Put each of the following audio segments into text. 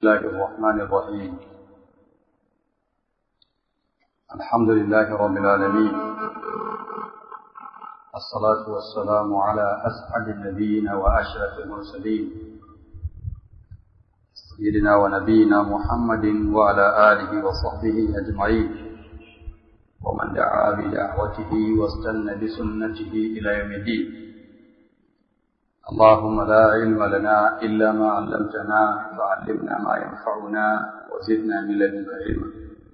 الله الرحمن الرحيم الحمد لله رب العالمين الصلاة والسلام على أسعد النبيين وأشرف المرسلين سيدنا ونبينا محمد وعلى آله وصحبه أجمعين ومن دعا بدعوته واستنى بسنته إلى يوم الدين اللهم لا علم لنا إلا ما علمتنا فعلمنا ما ينفعنا وزدنا من لدنك علما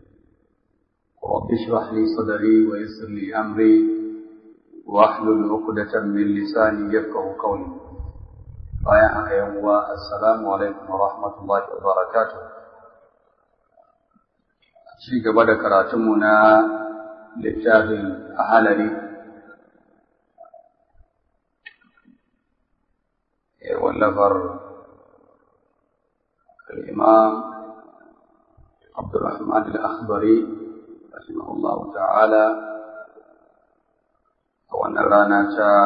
رب اشرح لي صدري ويسر لي أمري واحلل عقدة من لساني يفقه قولي بايعك يوم السلام عليكم ورحمة الله وبركاته ci gaba da karatunmu na littafin ahalari واللفر الإمام عبد الرحمن الأخضري رحمه الله تعالى وأن رانا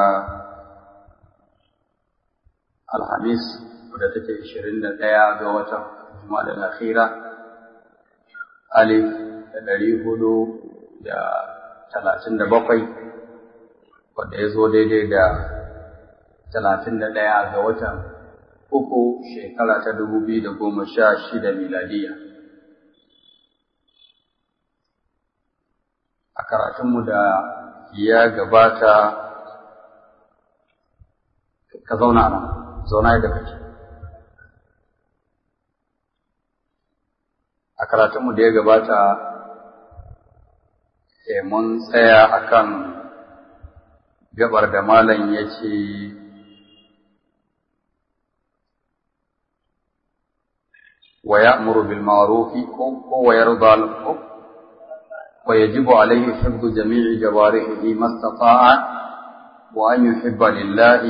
الخميس wadda take ishirin da ɗaya ga watan Juma'a da Akhira alif da ɗari hudu da talatin da bakwai wadda ya zo daidai da talatin da ɗaya ga watan uku shekara ta dubu biyu da goma sha shida miladiya. A karatunmu da ya gabata ka zauna nan, zauna yadda kake. A karatunmu da ya gabata mun tsaya akan gabar da malam ya ce ويأمر بالمعروف ويرضى له ويجب عليه حفظ جميع جوارحه ما استطاع وأن يحب لله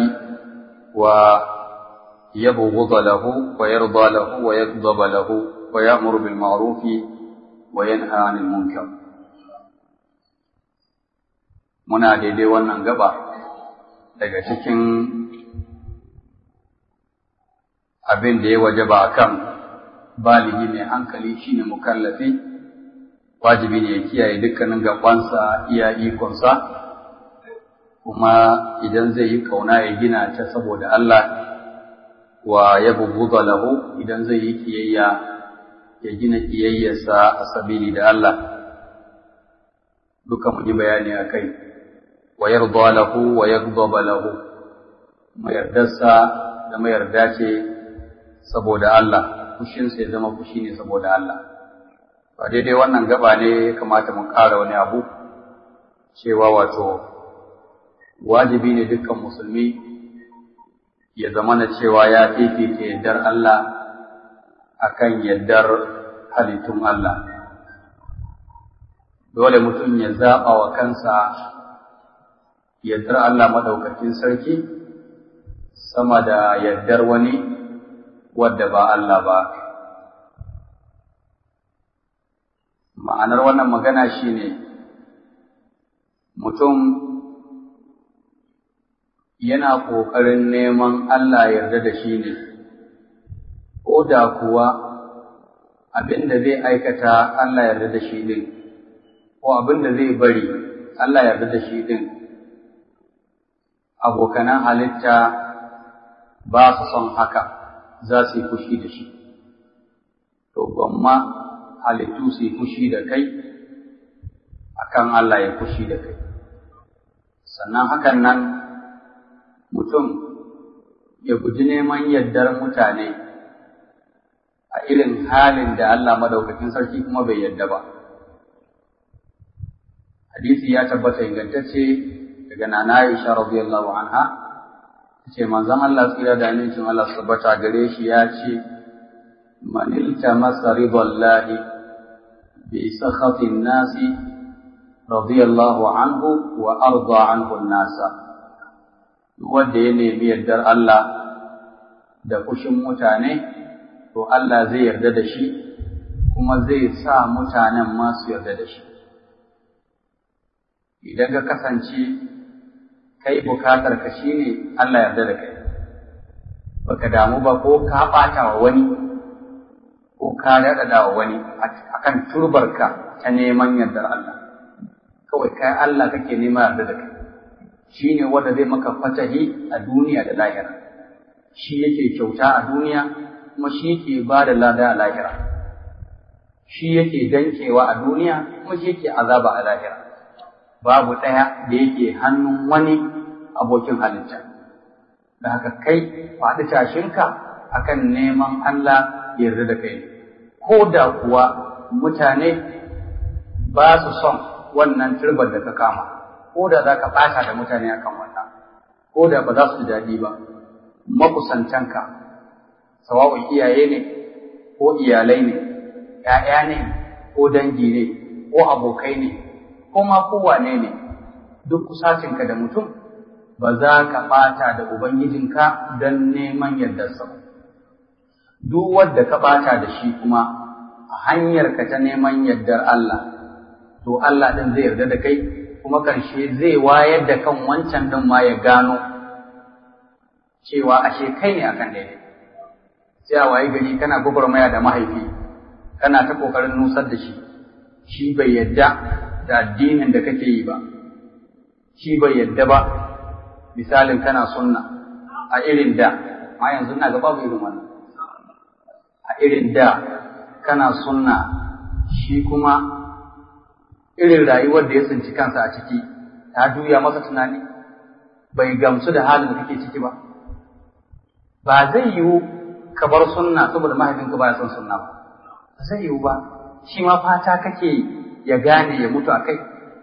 ويبغض له ويرضى له ويغضب له ويأمر بالمعروف وينهى عن المنكر muna daidai wannan gaba daga cikin abin da ya wajaba akan baligi mai hankali shine mukallafi wajibi ne ya kiyaye dukkanin gabansa iya ikonsa kuma idan zai yi kauna ya gina ta saboda Allah wa ya bubuga lahu idan zai yi kiyayya ya gina kiyayyarsa a sabili da Allah duka mu yi bayani a kai wa yarda lahu wa yaghdaba lahu mayardarsa da mayarda ce saboda Allah fushinsa ya zama fushi ne saboda Allah. Ba daidai wannan gaba ne kamata mu ƙara wani abu, cewa wato wajibi ne dukkan musulmi ya zama na cewa ya fifita yardar Allah akan yardar halittun Allah. Dole mutum ya zaɓa wa kansa yardar Allah maɗaukakin sarki sama da yardar wani wadda ba Allah ba. Ma'anar wannan magana shi ne, mutum yana ƙoƙarin neman Allah yarda da shi ne, ko da kuwa abin da zai aikata Allah yarda da shi din, ko abin da zai bari Allah yarda da shi din, abokanan halitta ba su son haka. za su yi fushi da shi, to gwamma halittu su yi fushi da kai, akan Allah ya fushi da kai. Sannan hakan nan mutum ya guji neman yardar mutane a irin halin da Allah madaukakin sarki kuma bai yarda ba. Hadisi ya tabbata ingantacce daga Nana Aisha radiyallahu anha ce manzon Allah tsira da amincin Allah tabbata gare shi ya ce man iltamasa ridallahi bi sakhatin nasi radiyallahu anhu wa arda anhu nasa wanda ya nemi yardar Allah da kushin mutane to Allah zai yarda da shi kuma zai sa mutanen masu yarda da shi idan ka kasance kai bukatar ka shine Allah yarda da kai baka damu ba ko ka bata wa wani ko ka daɗaɗa wa wani akan turbarka ta neman yardar Allah kawai kai Allah kake nema yarda da kai shi ne wanda zai maka fatahi a duniya da lahira shi yake kyauta a duniya kuma shi yake ba da lada a lahira shi yake dankewa a duniya kuma shi yake azaba a lahira babu ɗaya da yake hannun wani abokin halitta da haka kai faɗi tashinka akan neman Allah ya yarda da kai ko da kuwa mutane ba su son wannan turbar da ka kama ko da za ka ɓata da mutane akan wannan ko da ba za su ji daɗi ba makusantanka sawa'un iyaye ne ko iyalai ne ‘ya'ya ne ko dangi ne ko abokai ne ko ma kowane ne duk kusacinka da mutum ba za ka ɓata da Ubangijinka don neman yardarsa ba. Duk wadda ka ɓata da shi kuma a hanyarka ta neman yardar Allah, to Allah ɗin zai yarda da kai kuma ƙarshe zai wayar da kan wancan ɗin ma ya gano cewa ashe kai ne akan daidai. Sai a waye gari kana gwagwarmaya da mahaifi, kana ta ƙoƙarin nusar da shi, shi bai yadda da addinin da kake yi ba, shi bai yadda ba, misalin kana sunna a irin da, ma yanzu na gaba irin wannan. A irin da kana sunna shi kuma irin rayuwar da ya tsinci kansa a ciki ta juya masa tunani bai gamsu da halin da kake ciki ba ba zai yiwu ka bar sunna saboda mahaifinka baya son sunna ba ba zai yiwu ba shi ma fata kake ya gane ya mutu a kai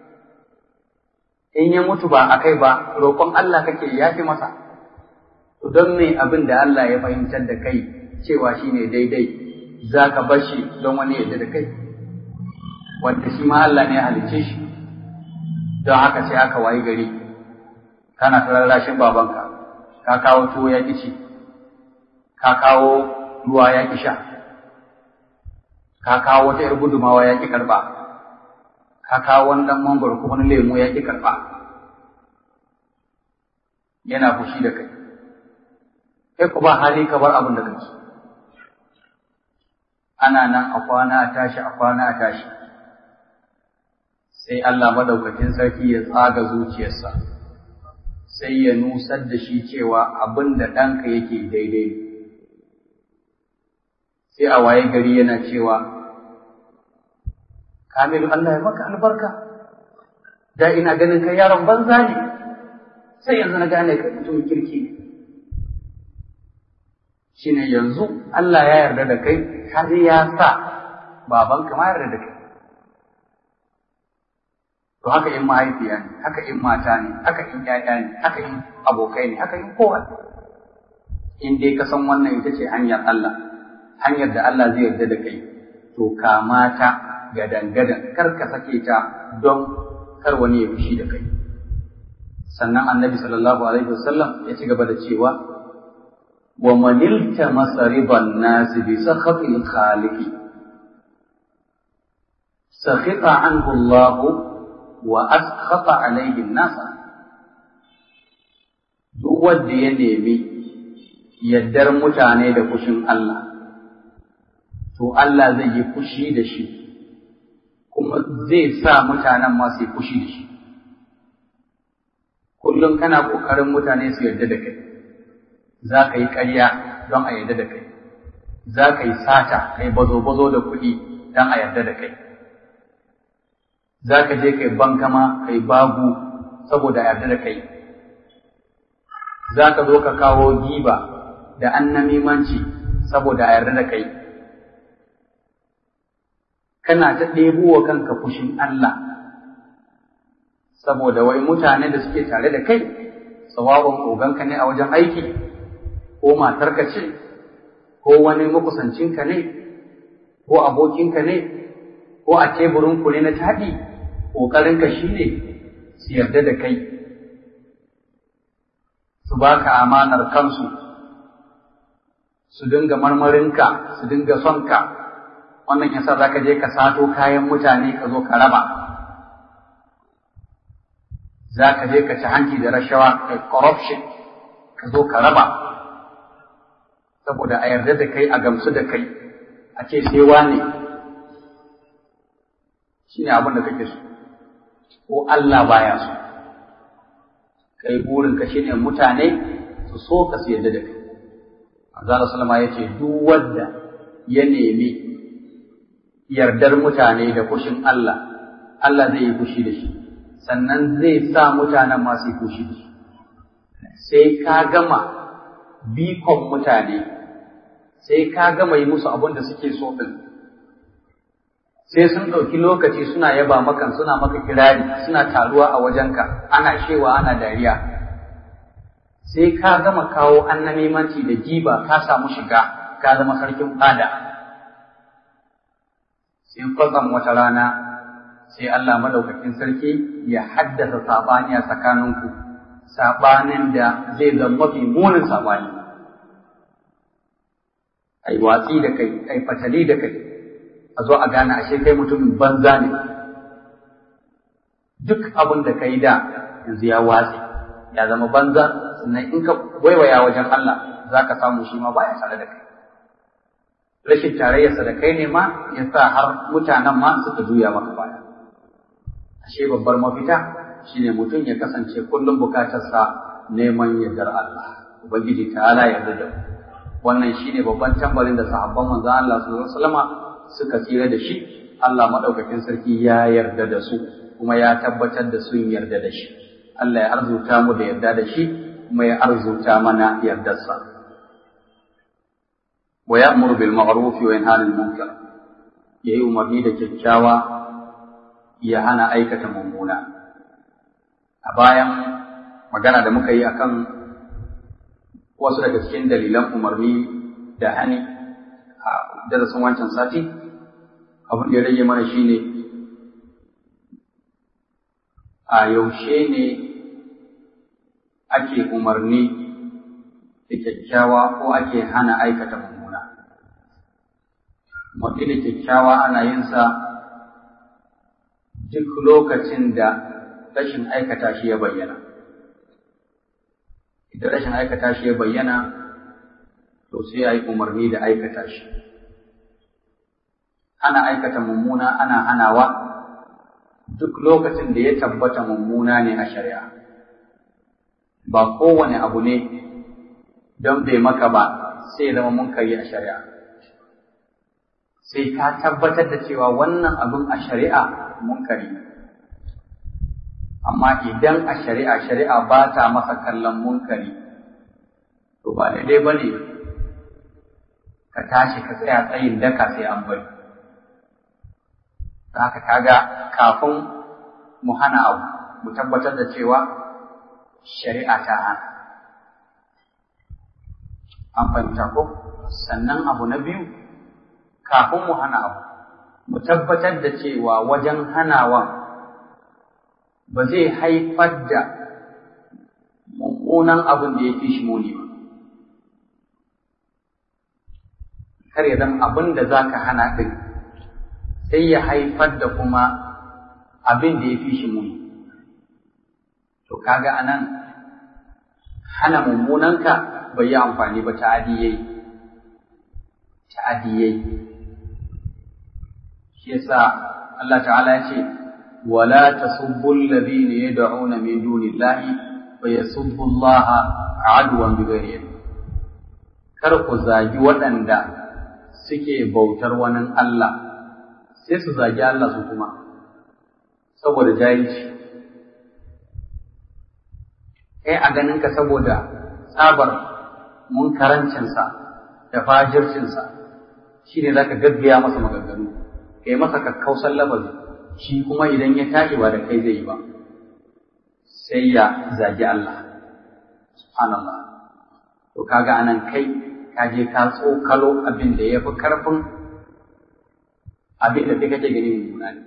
in ya mutu ba a kai ba roƙon Allah kake ya fi masa to don me abin da Allah ya fahimtar da kai cewa shine daidai za ka bar shi don wani yadda da kai wanda shi ma Allah ne ya halicce shi don haka sai aka wayi gari kana ta rarrashin babanka ka kawo tuwo ya ƙi ci ka kawo ruwa ya ƙi sha ka kawo wata ‘yar gudumawa ya ƙi karɓa ka kawo wani ɗan mangwaro ko wani lemu ya ƙi karɓa yana fushi da kai kai ku ba hali ka bar abin da kake ana nan a kwana a tashi a kwana a tashi sai Allah madaukakin sarki ya tsaga zuciyarsa sai ya nusar da shi cewa abin da ɗanka yake daidai sai a waye gari yana cewa Kamilu Allah ya maka albarka da ina ganin kai yaron banza ne sai yanzu na gane kai mutum kirki ne shine yanzu Allah ya yarda da kai har ya sa babanka ma yarda da kai to haka in mahaifiya ne haka in mata ne haka in ƴaƴa ne haka in abokai ne haka in kowa in dai ka san wannan ita ce hanyar Allah hanyar da Allah zai yarda da kai to kamata gadan-gadan kar ka sake ta don kar wani ya fushi da kai sannan annabi sallallahu alaihi wasallam ya ci gaba da cewa wa manilta masariban nasi bi sakhatil khaliqi sakhita anhu Allah wa askhata alaihi nasa duk wanda ya nemi yaddar mutane da fushin Allah to Allah zai yi fushi da shi kuma zai sa mutanen ma su yi fushi da shi kullum kana ƙoƙarin mutane su yarda da kai za ka yi ƙarya don a yarda da kai za ka yi sata ka yi bazo-bazo da kuɗi don a yarda da kai za ka je ka yi bankama ka yi bagu saboda a yarda da kai za ka zo ka kawo giba da annamimanci saboda a yarda da kai kana ta ɗebo wa kanka fushin Allah saboda wai mutane da suke tare da kai tsawabon oganka ne a wajen aiki ko matarka ce ko wani makusancinka ne ko abokinka ne ko a teburin ku ne na taɗi ƙoƙarinka shi ne su yarda da kai su baka amanar kansu su dinga marmarinka su dinga sonka wannan yasa za ka je ka sato kayan mutane ka zo ka raba za ka je ka ci hanci da rashawa kai corruption ka zo ka raba saboda a yarda da kai a gamsu da kai a ce sai wane shi ne abin da kake so ko Allah baya so kai burinka shi ne mutane su so ka su yadda da kai Azza Salama ya ce duk wanda ya nemi yardar mutane da kushin Allah Allah zai yi fushi da shi sannan zai sa mutanen masu yi fushi da shi sai ka gama bikon mutane sai ka gama yi musu abin da suke so ɗin sai sun ɗauki lokaci suna yaba maka suna maka kirari suna taruwa a wajenka ana shewa ana dariya sai ka gama kawo annamimanci da giba ka samu shiga ka zama sarkin fada sai kwatsam wata rana sai Allah madaukakin sarki ya haddasa sabani a tsakaninku sabanin da zai zama mafi munin sabani ai watsi da kai ai fatali da kai a zo a gane ashe kai mutumin banza ne duk abin da kai da yanzu ya watsi ya zama banza sannan in ka waiwaya wajen Allah za ka samu shi ma baya tare da kai rashin tarayyarsa da kai ne ma ya sa har mutanen ma suka juya maka baya ashe babbar mafita shine mutum ya kasance kullum bukatarsa neman yardar Allah ubangiji ta'ala yarda da wannan shine babban tambarin da sahabban manzon Allah sallallahu alaihi wasallama suka tsira da shi Allah madaukakin sarki ya yarda da su kuma ya tabbatar da sun yarda da shi Allah ya arzuta mu da yarda da shi kuma ya arzuta mana yardarsa wa ya'muru bil ma'ruf wa yanha 'anil munkar yayi umarni da kyakkyawa ya hana aikata mummuna a bayan magana da muka yi akan wasu daga cikin dalilan umarni da hani a darasin wancan sati abin da ya rage mana shine a yaushe ne ake umarni da kyakkyawa ko ake hana aikata mummuna umarni da kyakkyawa ana yin sa duk lokacin da rashin aikata shi ya bayyana idan rashin aikata shi ya bayyana to sai a yi umarni da aikata shi ana aikata mummuna ana hanawa duk lokacin da ya tabbata mummuna ne a shari'a ba kowane abu ne don bai maka ba sai zama munkari a shari'a sai ka tabbatar da cewa wannan abin a shari'a munkari amma idan a shari'a shari'a ba ta masa kallon munkari to ba daidai ba ne ka tashi ka tsaya tsayin daka sai an bari haka kaga kafin mu hana abu mu tabbatar da cewa shari'a ta hana an fahimta ko sannan abu na biyu kafin mu hana abu mu tabbatar da cewa wajen hanawa ba zai haifar da mummunan abin da ya fi shi muni ba kar ya zama abin da za ka hana ɗin sai ya haifar da kuma abin da ya fi shi muni. To kaga anan hana mummunanka bai yi amfani ba ta'adi yayi. Ta'adi yayi. Shi yasa Allah ta'ala ya ce wala tasubbu alladhina yad'una min dunillahi wa yasubbu Allah adwan bighairi Kar ku zagi waɗanda suke bautar wani Allah sai su zagi Allah su kuma saboda jahilci kai a ganinka saboda tsabar munkarancinsa da fajircinsa shi ne za ka gaggaya masa maganganu kai masa kakkausan lafazi shi kuma idan ya tashi ba da kai zai yi ba sai ya zagi Allah subhanallah to kaga anan kai ka je ka tsokalo abin da ya fi karfin abin da kai kake gani mummuna ne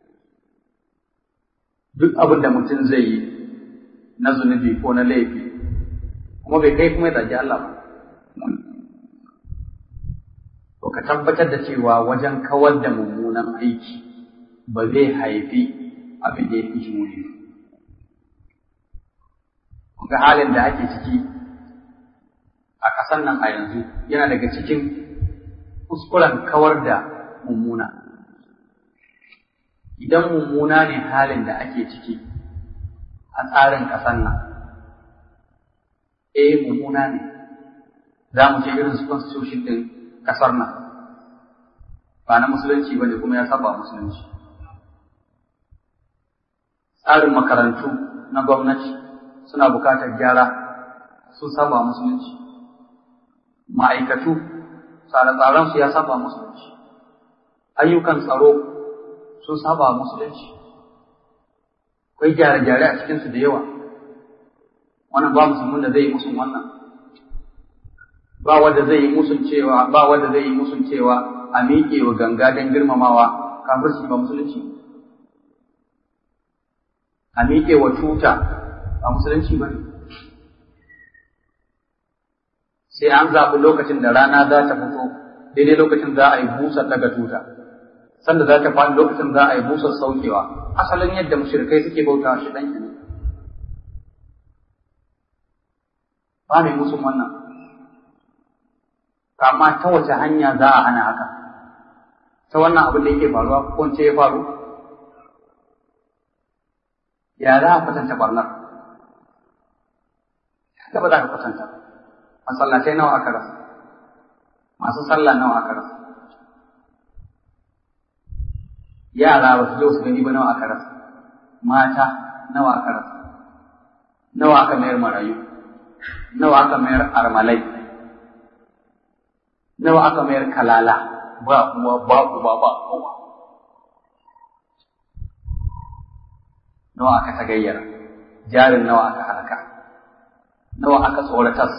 duk abin da mutum zai yi na zunubi ko na laifi kuma bai kai kuma ya zagi Allah ba to ka tabbatar da cewa wajen kawar da mummunan aiki ba zai haifi abin da ya fi shi muni ga halin da ake ciki a ƙasan nan a yanzu yana daga cikin kuskuren kawar da mummuna idan mummuna ne halin da ake ciki a tsarin ƙasar nan eh mummuna ne za mu ce irin su constitution ɗin ƙasar nan ba na musulunci ba ne kuma ya saba musulunci tsarin makarantu na gwamnati suna bukatar gyara sun saba musulunci ma'aikatu tsare-tsaren su ya saba musulunci ayyukan tsaro sun saba musulunci akwai gyare-gyare a cikinsu da yawa wannan ba musulmin da zai yi musun wannan ba wanda zai yi musun cewa ba wanda zai yi musun cewa a miƙe wa ganga don girmamawa kafirci ba musulunci a miƙe wa tuta ba musulunci ba ne sai an zaɓi lokacin da rana za ta fito daidai lokacin za a yi busar daga tuta sanda za ta faɗi lokacin za a yi busar saukewa asalin yadda mushrikai suke bauta shi ɗan ne ba mai musun wannan amma ta wace hanya za a hana haka ta wannan abin da yake faruwa ko ce ya faru ya za a kwatanta barnar haka ba za ka kwatanta masallatai nawa aka rasa masu sallah nawa aka rasa yara ba su je su gani ba nawa aka rasa mata nawa aka rasa nawa aka mayar marayu nawa aka mayar armalai nawa aka mayar kalala ba uwa ba uba ba kowa nawa aka tagayyara jarin nawa aka halaka nawa aka tsoratas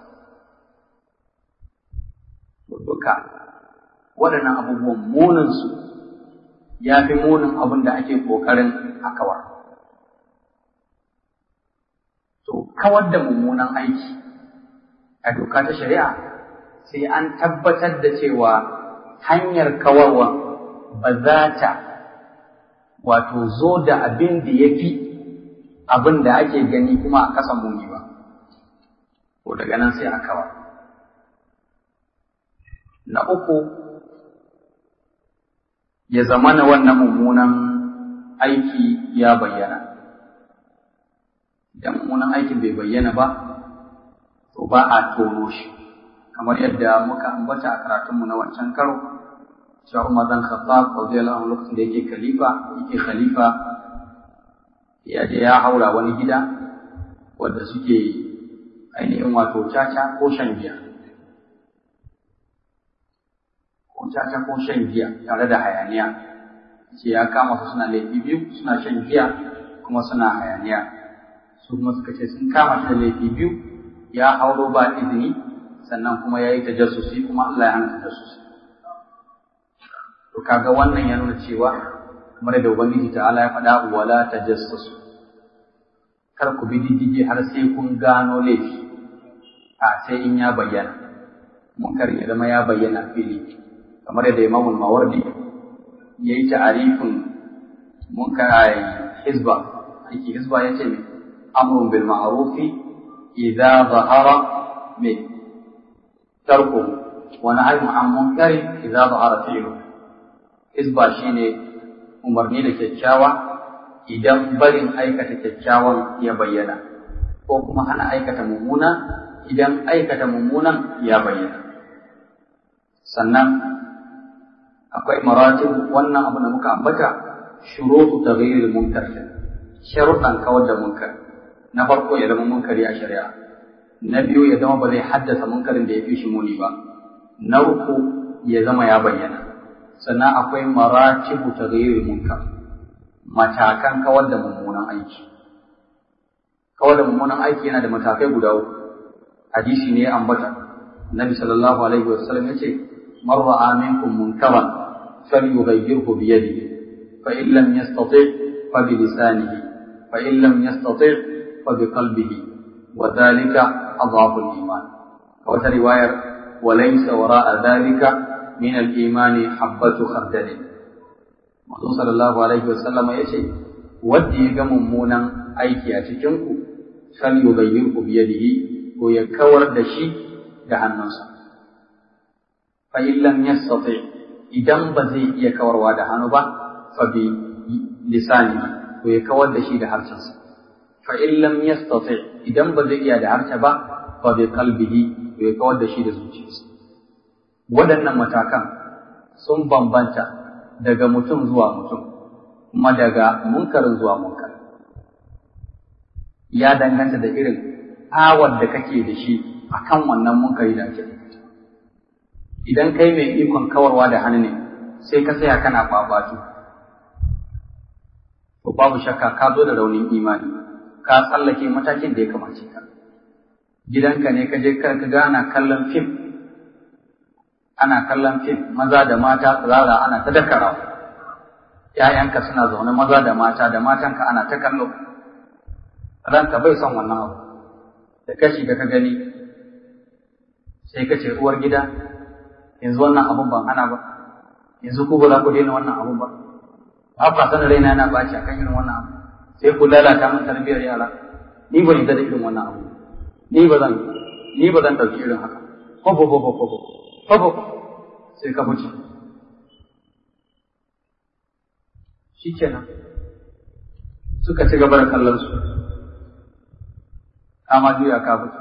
duka waɗannan abubuwan muninsu ya fi munin abin da ake ƙoƙarin a kawar to kawar da mummunan aiki a doka ta shari'a sai an tabbatar da cewa hanyar kawarwa ba za ta wato zo da abin da ya fi abin da ake gani kuma a kasa muni ba ko daga nan sai a kawar na uku ya zama na wannan mummunan aiki ya bayyana idan mummunan aikin bai bayyana ba to ba a tono shi kamar yadda muka ambata a karatunmu na wancan karo cewa Umar dan Khattab radiyallahu anhu lokacin da yake khalifa yake khalifa ya je ya haura wani gida wanda suke ainihin wato caca ko shan giya ko caca ko shan giya tare da hayaniya ce ya kama su suna laifi biyu suna shan giya kuma suna hayaniya su kuma suka ce sun kama shi da laifi biyu ya hauro ba izini sannan kuma ya yi tajassusi kuma Allah ya hana tajassusi to kaga wannan ya nuna cewa kamar da ubangiji ta'ala ya faɗa wala tajassus kar ku bi diddige har sai kun gano laifi a sai in ya bayyana munkar ya zama ya bayyana fili kamar yadda Imam Mawardi ya yi ta'arifin munkar ai hizba aiki hizba ya ce amrun bil ma'rufi idza zahara min tarkuhu wa nahyun an munkari idza zahara fi'luhu Hizba shi ne umarni da kyakkyawa idan barin aikata kyakkyawan ya bayyana, ko kuma hana aikata mummuna idan aikata mummunan ya bayyana. Sannan akwai maratib wannan abu da muka ambata shurutu taghyiril munkar sharuɗan kawar da munkar na farko ya zama munkari a shari'a na biyu ya zama ba zai haddasa munkarin da ya fi shi muni ba na uku ya zama ya bayyana sannan akwai maratibu taghayyur munkar matakan kawar da mummunan aiki kawar da mummunan aiki yana da matakai guda uku hadisi ne ambata annabi sallallahu alaihi wasallam yace man ra'a minkum munkaran falyughayyirhu bi yadihi fa in lam yastati' fa bi lisanihi fa in lam yastati' fa bi qalbihi wa dhalika adhafu al-iman wa riwayar وليس وراء ذلك من الإيمان حبة خردل Manzo sallallahu alaihi wasallam ya ce wanda ya ga mummunan aiki a cikin ku sal yughayyirhu bi yadihi ko ya kawar da shi da hannunsa fa illam yastati idan ba zai iya kawarwa da hannu ba fa bi lisani to ya kawar da shi da harshensa fa illam yastati idan ba zai iya da harshe ba fa bi qalbihi to ya kawar da shi da zuciyarsa waɗannan matakan sun bambanta daga mutum zuwa mutum kuma daga munkarin zuwa munkar ya danganta da irin awar da kake da shi akan wannan munkari da ake idan kai mai ikon kawarwa da hannu ne sai ka tsaya kana babatu to babu shakka ka zo da raunin imani ka tsallake matakin da ya kamace ka gidanka ne ka je ka ga ana kallon fim ana kallon fim maza da mata tsirara ana ta dakarawa ‘ya'yanka suna zaune maza da mata da matanka ana ta kallo ranka bai son wannan abu da kashi da ka gani sai ka ce uwar gida yanzu wannan abun ban ana ba yanzu ku ba za ku daina wannan abun ba ba ku sanin raina yana baci akan irin wannan abu sai ku lalata min tarbiyyar yara ni ba yarda da irin wannan abu ni ba zan ni ba zan dauki irin haka ko ko ko ko ko ko sai ka fice shikenan suka ci gaba da kallon su kama juya ka fice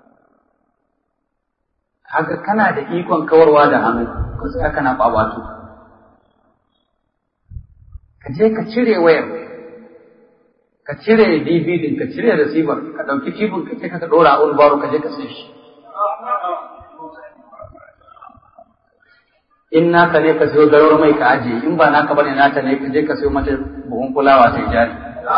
haka kana da ikon kawarwa da hannu ka tsaya kana babatu ka je ka cire wayar ka cire DVD ka cire receiver ka dauki tibin ka je ka dora a baro ka je ka sai shi in naka ne ka sayo garar mai ka ajiye in ba naka bane nata ne ka je ka sayo mata buhun kulawa sai jari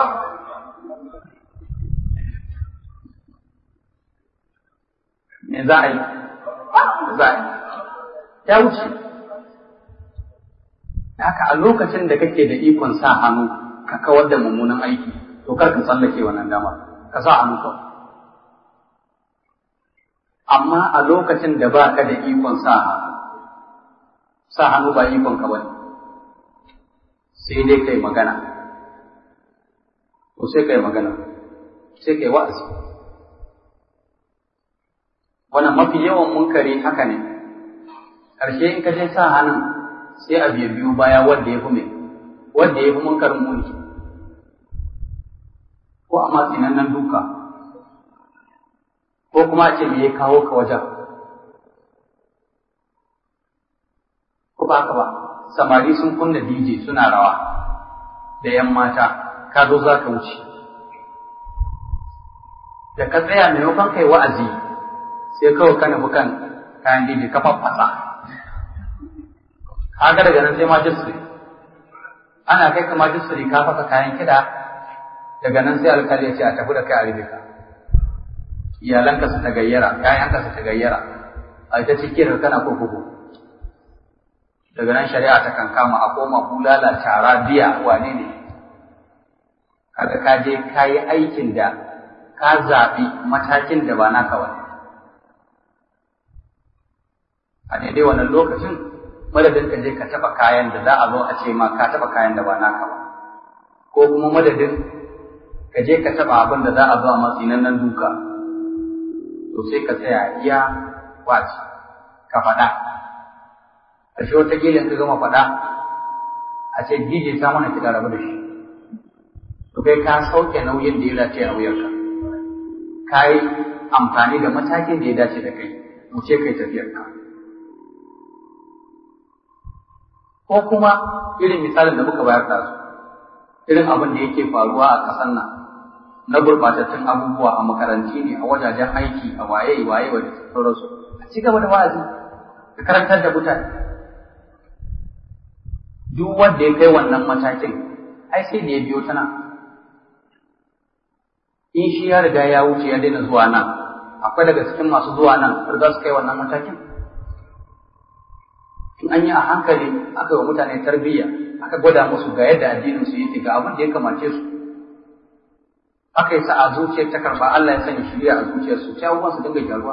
me za a yi za a yi ya wuce haka a lokacin da kake da ikon sa hannu ka kawar da mummunan aiki to kar ka tsallake wannan dama ka sa hannu kawai amma a lokacin da ba ka da ikon sa hannu sa hannu ba ikon ka bane sai dai kai magana ko sai kai magana sai kai wa'azi wannan mafi yawan munkari haka ne ƙarshe in ka je sa hannun sai a biyu biyu baya wanda ya fi mai wanda ya fi munkarin muni ko a matsinan nan duka ko kuma a ce me ya kawo ka wajen ko ba ka ba samari sun kunna DJ suna rawa da yan mata ka zo za ka wuce da ka tsaya maimakon kai wa'azi sai kawai ka nufi kan kayan DJ ka faffasa kaga daga nan sai majistri ana kai ka majistri ka fasa kayan kiɗa daga nan sai alkali ya ce a tafi da kai a rubuta iyalanka su ta gayyara ƴaƴanka su ta gayyara a ita cikin kana kurkuku daga nan shari'a ta kan kama a koma bulala tara biya wane ne kaga ka je ka yi aikin da ka zaɓi matakin da ba naka wani a daidai wannan lokacin madadin ka je ka taɓa kayan da za a zo a ce ma ka taɓa kayan da ba naka ba ko kuma madadin ka je ka taɓa abin da za a zo a matsinan nan duka to sai ka tsaya iya wace ka faɗa ƙarshe wata gilin ka gama faɗa a ce DJ ta mana kiɗa rabu da shi to kai ka sauke nauyin da ya dace a wuyarka ka yi amfani da matakin da ya dace da kai wuce kai tafiyarka ko kuma irin misalin da muka bayar da su irin abin da yake faruwa a ƙasar nan na gurɓatattun abubuwa a makaranti ne a wajajen aiki a waye waye wa da sauransu a ci gaba da wa'azi da karantar da mutane duk wanda ya kai wannan matakin ai sai da ya biyo ta nan in shi ya riga ya wuce ya daina zuwa nan akwai daga cikin masu zuwa nan riga su kai wannan matakin in an yi a hankali aka yi wa mutane tarbiyya aka gwada musu ga yadda addinin su yake ga abin da ya kamace su aka yi sa a zuciyar ta karba Allah ya sanya shiriya a zuciyar su sai abubuwan su dinga gyaruwa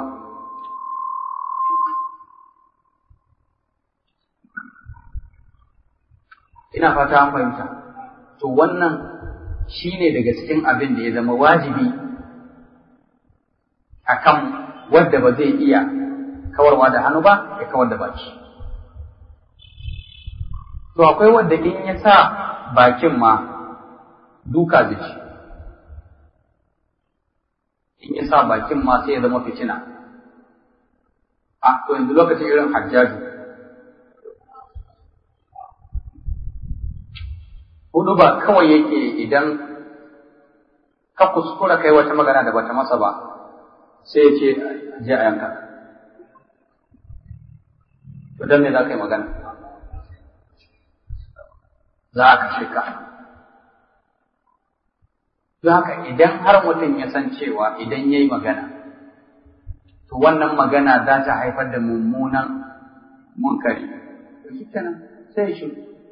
ina fata an fahimta to wannan shine daga cikin abin da ya zama wajibi akan wanda ba zai iya kawarwa da hannu ba ya kawar da baki to akwai wanda in ya sa bakin ma duka zai ci in ya sa bakin ma sai ya zama fitina a to yanzu lokacin irin hajjaju hudu ba kawai yake idan ka kuskura kai wata magana da bata masa ba sai ya ce je a yanka to dan me za ka yi magana za a kashe ka don haka idan har mutum ya san cewa idan ya yi magana to wannan magana za ta haifar da mummunan munkari to shi kenan sai ya shiru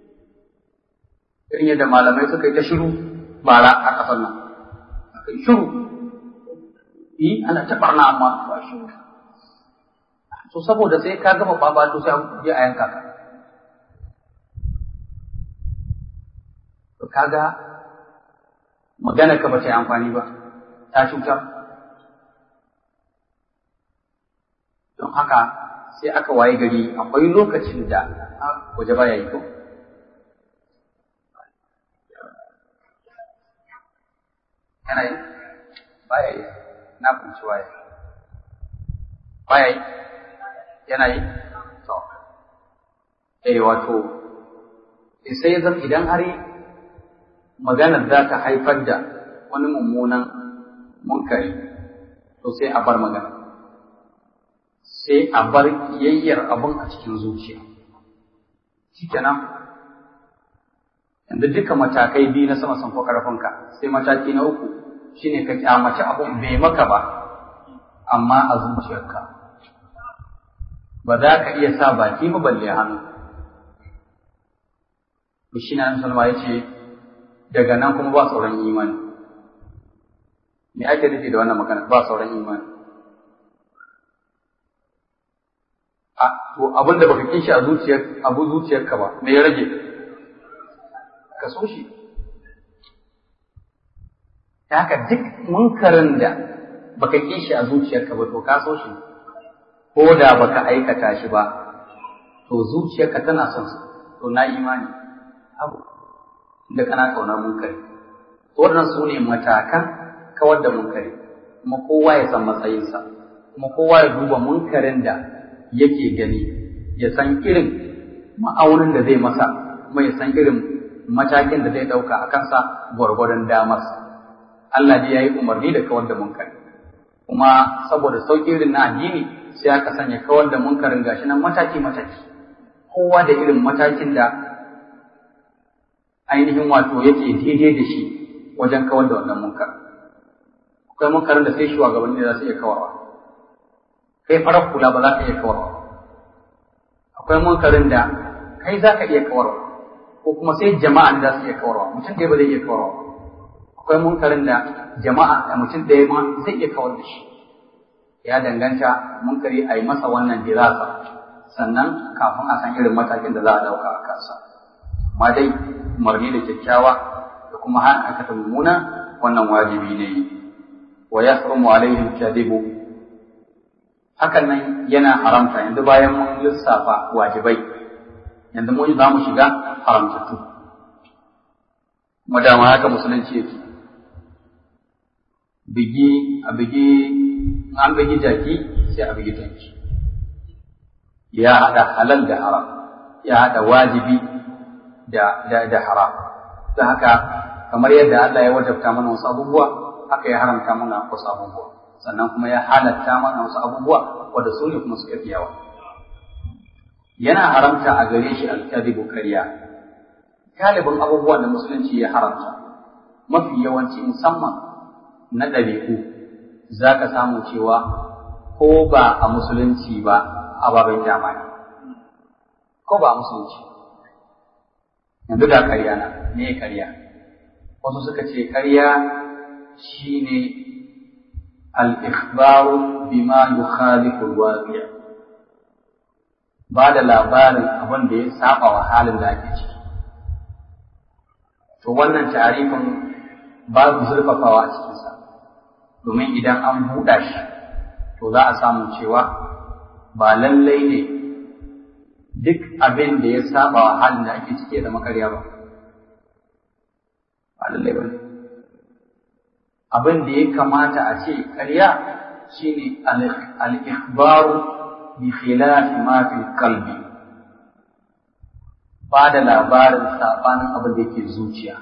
irin yadda malamai suka yi ta shiru bara a ƙasar nan aka yi shiru yi ana ta barna amma ba shiru so saboda sai ka gama babato sai je a yanka ka to kaga magana ka ba ta yi amfani ba ta cutar don haka sai aka waye gari akwai lokacin da waje baya yi ko yana yi baya yi na kunci waye baya yi yana yi to eh wato sai ya zama idan har maganar za ta haifar da wani mummunan munkari to sai a bar magana sai a bar kiyayyar abin a cikin zuciya shikenan yanzu duka matakai biyu na sama sun fi ƙarfinka sai mataki na uku shine ka kyamaci abun bai maka ba amma a zuciyarka ba za ka iya sa baki ba balle hannu to shi na salma ya ce daga nan kuma ba sauran imani me ake nufi da wannan magana ba sauran imani a to abin da baka kishi a zuciyar abu zuciyarka ba me ya rage ka so shi ta haka duk munkarin da baka kishi a zuciyarka ba to ka so shi ko da baka aikata shi ba to zuciyarka tana son su to na imani abu da kana kaunar munkari wannan su ne matakan kawar da munkari kuma kowa ya san matsayinsa kuma kowa ya duba munkarin da yake gani ya san irin ma'aunin da zai masa kuma ya san irin matakin da zai ɗauka a kansa gwargwadon damarsa Allah dai ya yi umarni da kawar da munkari kuma saboda sauƙi irin na addini sai aka sanya kawar da munkarin gashi nan mataki mataki kowa da irin matakin da ainihin wato yake daidai da shi wajen kawar da wannan munkar akwai munkarin da sai shugabanni za su iya kawarwa kai farar kula ba za ka iya kawarwa akwai munkarin da kai za ka iya kawarwa ko kuma sai jama'a za su iya kawarwa mutum ɗaya ba zai iya kawarwa akwai munkarin da jama'a da mutum ɗaya ma zai iya kawar da shi ya danganta munkari a yi masa wannan dirasa sannan kafin a san irin matakin da za a ɗauka a kansa amma dai umarni da kyakkyawa da kuma hana aikata mummuna wannan wajibi ne wa yahrumu alaihim kadibu hakan nan yana haramta yanzu bayan mun lissafa wajibai yanzu mun za mu shiga haramtattu kuma dama haka musulunci yake bigi a bigi an bigi jaki sai a bigi tanki ya haɗa halal da haram ya haɗa wajibi da da da haram don haka kamar yadda Allah ya wajabta mana wasu abubuwa haka ya haramta mana wasu abubuwa sannan kuma ya halatta mana wasu abubuwa wanda su ne kuma suka fi yawa yana haramta a gare shi alkadibu karya galibin abubuwan da musulunci ya haramta mafi yawanci musamman na ɗabi'u za ka samu cewa ko ba a musulunci ba a babin jamani ko ba a musulunci yanzu da karya na me karya wasu suka ce karya shine al-ikhbaru bima yukhalifu al-waqi' ba da labarin abin da ya saba wa halin da ake ciki to wannan tarifin babu zurfafawa a cikinsa domin idan an buɗa shi to za a samu cewa ba lallai ne duk abin da ya saba wa halin da ake ciki ya zama ƙarya ba ba lallai ba ne abin da ya kamata a ce ƙarya shine al-ikhbaru bi khilafi ma fi qalbi ba da labarin sabanin abin da yake zuciya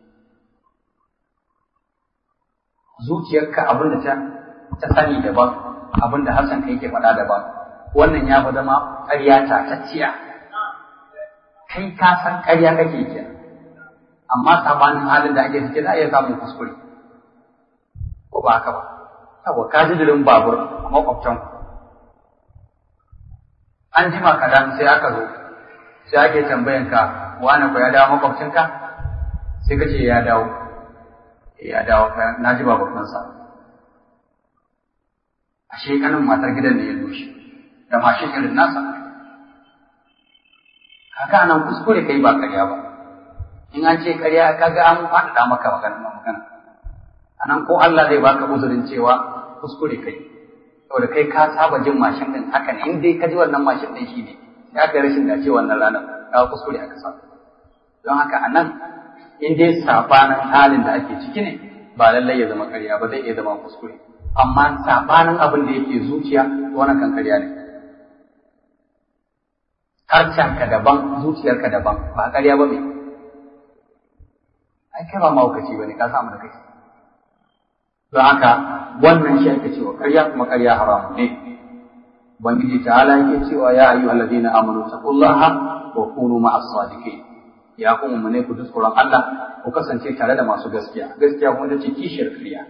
zuciyarka abin da ta ta sani daban abin da Hassan kai ke faɗa daban wannan ya fi zama ƙarya tatacciya kai ka san ƙarya kake ke amma sabanin halin da ake ciki za a iya samun kuskure ko ba haka ba saboda ka ji dirin babur a makwabtan an jima kadan sai aka zo sai ake tambayan ka wani ko ya dawo makwabcinka sai ka ce ya dawo ya dawo na ji babakansa ashe kanin matar gidan ne ya zo shi da mashin irin nasa kaga nan kuskure kai ba karya ba in an ce karya kaga an faɗaɗa maka magana magana anan ko Allah zai baka uzurin cewa kuskure kai saboda kai ka saba jin mashin din haka ne in dai ka ji wannan mashin din shi ne ya kai rashin dace wannan ranar ka kuskure aka sa don haka anan in dai sabanin halin da ake ciki ne ba lallai ya zama karya ba zai iya zama kuskure amma sabanin abin da yake zuciya wannan kan karya ne harshenka daban zuciyarka daban ba ƙarya ba me ai kai ba mahaukaci ba ne ka samu da kai don haka wannan shi ake cewa ƙarya kuma ƙarya haramu ne ubangiji ta'ala yake cewa ya ayyuhal ladina amanu taqullaha wa kunu ma'as sadiqin ya kuma mu ne ku ji tsoron Allah ku kasance tare da masu gaskiya gaskiya kuma ita ce kishiyar ƙarya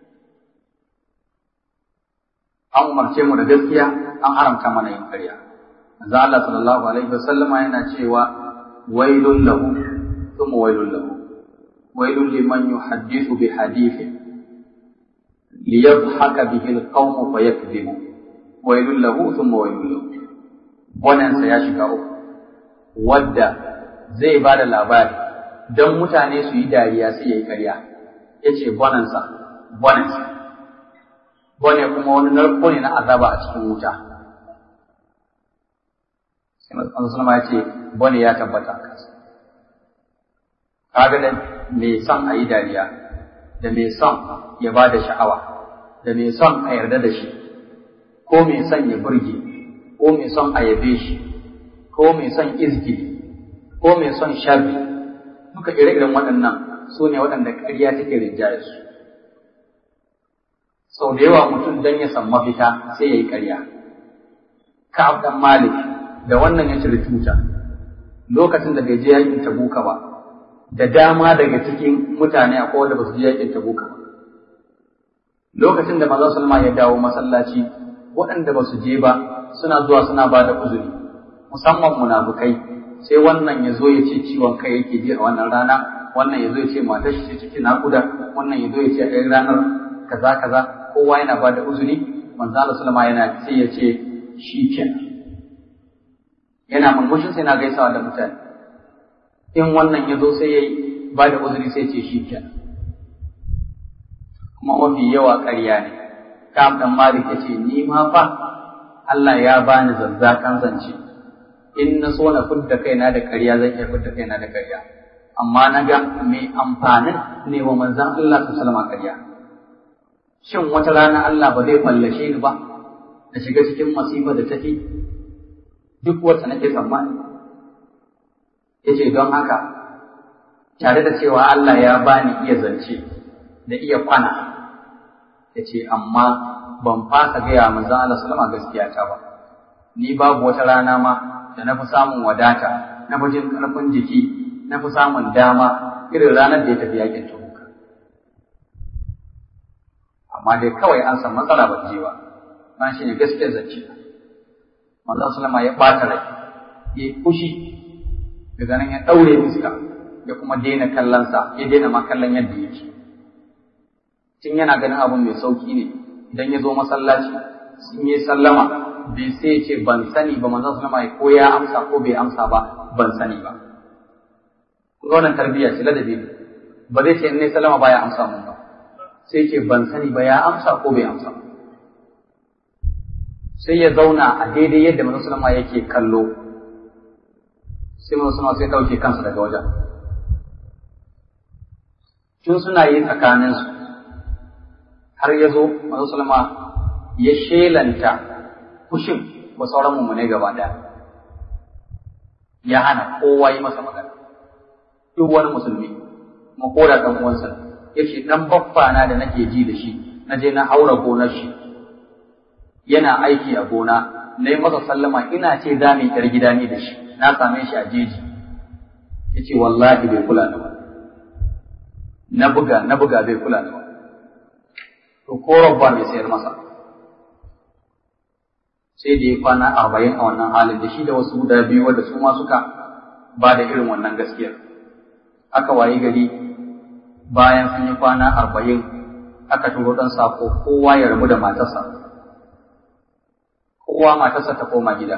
an umarce mu da gaskiya an haramta mana yin ƙarya manzo Allah sallallahu alaihi wasallam yana cewa wailul lahu thumma wailul lahu wailul liman yuhaddithu bi hadithin liyadhhaka bihi alqawm fayakdhibu wailul lahu thumma wailul lahu wannan sa ya shiga uku wadda zai ba da labari don mutane su yi dariya sai ya yi ƙarya ya ce bonansa bonansa bone kuma wani narko ne na azaba a cikin wuta sai masu sulama ya ce bone ya tabbata a kansa kaga da mai son a yi dariya da mai son ya ba da sha'awa da mai son a yarda da shi ko mai son ya burge ko mai son a yabe shi ko mai son izgili ko mai son sharri duka ire-iren waɗannan su ne waɗanda ƙarya take rinjaye su sau da yawa mutum don ya san mafita sai ya yi ƙarya ka'ab dan malik da wannan ya cire tuta lokacin da bai je yakin tabuka ba da dama daga cikin mutane akwai wanda ba su je yakin tabuka ba lokacin da manzon sallama ya dawo masallaci waɗanda ba su je ba suna zuwa suna ba da uzuri musamman munafukai sai wannan ya zo ya ce ciwon kai yake ji a wannan rana wannan ya zo ya ce matar shi ce cikin naƙuda wannan ya zo ya ce a ɗaya ranar kaza kaza kowa yana ba da uzuri manzo Allah sallama yana sai ya ce shi kenan yana murmushin sai na gaisawa da mutane in wannan ya zo sai ya ba da uzuri sai ce shi kenan kuma mafi yawa ƙarya ne kam dan malik ya ce ni ma fa Allah ya bani zazzakan zance in na so na fidda kaina da ƙarya zan iya fidda kaina da ƙarya amma na ga mai amfanin ne wa manzan Allah su salama ƙarya shin wata rana Allah ba zai fallashe ni ba na shiga cikin masifa da tafi duk wata nake tsammani yace don haka tare da cewa Allah ya bani iya zance da iya kwana yace amma ban fasa gaya manzan Allah sallama gaskiya ta ba ni babu wata rana ma da na fi samun wadata na fi jin ƙarfin jiki na fi samun dama irin ranar da ya tafi yakin tabuka amma dai kawai an san matsala ba je ba ban shi ne gaskiyar zance manzon sallama ya ɓata rai ya yi fushi daga nan ya ɗaure fuska ya kuma daina kallonsa ya daina ma kallon yadda yake tun yana ganin abun mai sauki ne idan ya zo masallaci sun yi sallama bai sai ce ban sani ba manzon sallama ko ya amsa ko bai amsa ba ban sani ba kun ga wannan tarbiyya ce ladabi ne ba zai ce in ne sallama ba ya amsa mun ba sai ce ban sani ba ya amsa ko bai amsa ba sai ya zauna a daidai yadda manzon sallama yake kallo sai mun suna sai ɗauke kansu daga wajen tun suna yi tsakaninsu har ya zo manzo salama ya shelanta fushin wa sauran mummune gaba ɗaya ya hana kowa yi masa magana duk wani musulmi kuma ko da ɗan uwansa ya ce ɗan baffa na da nake ji da shi na je na haura gonar shi yana aiki a gona na yi masa sallama ina ce za mu yi ƴar gida ni da shi na same shi a jeji ya ce wallahi bai kula da ba na buga na buga bai kula da ba to ko ba mai sayar masa sai da ya kwana arba'in a wannan halin da shi da wasu guda biyu wanda su ma suka ba da irin wannan gaskiyar aka wayi gari bayan sun yi kwana arba'in aka turo ɗan sako kowa ya rabu da matarsa kowa matarsa ta koma gida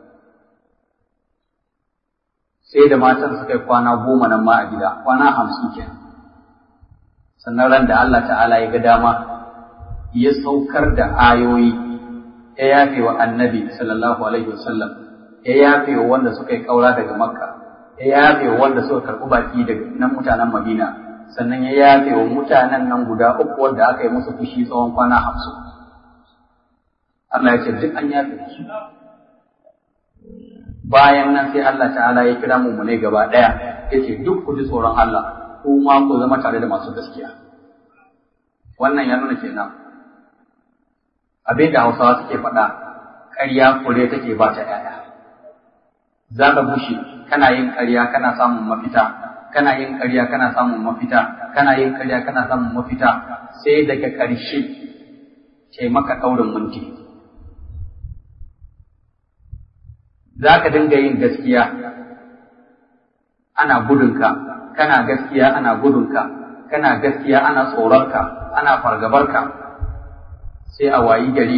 sai da matan suka yi kwana goma nan ma a gida kwana hamsin kenan sannan ran da Allah ta'ala ya ga dama ya saukar da ayoyi ya yafe wa annabi sallallahu alaihi wasallam ya yafe wa wanda suka yi kaura daga makka ya yafe wa wanda suka karɓi baki daga nan mutanen madina sannan ya yafe wa mutanen nan guda uku wanda aka yi musu fushi tsawon kwana hamsin Allah ya ce duk an yafe su bayan nan sai Allah ta'ala ya kira mu ne gaba ɗaya ya ce duk ku ji tsoron Allah ku ma ku zama tare da masu gaskiya wannan ya nuna kenan abin da hausawa suke faɗa ƙarya kure take ba ta ‘ya'ya za ka bushe kana yin ƙarya kana samun mafita kana yin ƙarya kana samun mafita kana yin ƙarya kana samun mafita sai daga ƙarshe ce maka ɗaurin minti za ka dinga yin gaskiya ana gudunka kana gaskiya ana gudunka kana gaskiya ana tsoronka ana fargabarka sai a wayi gari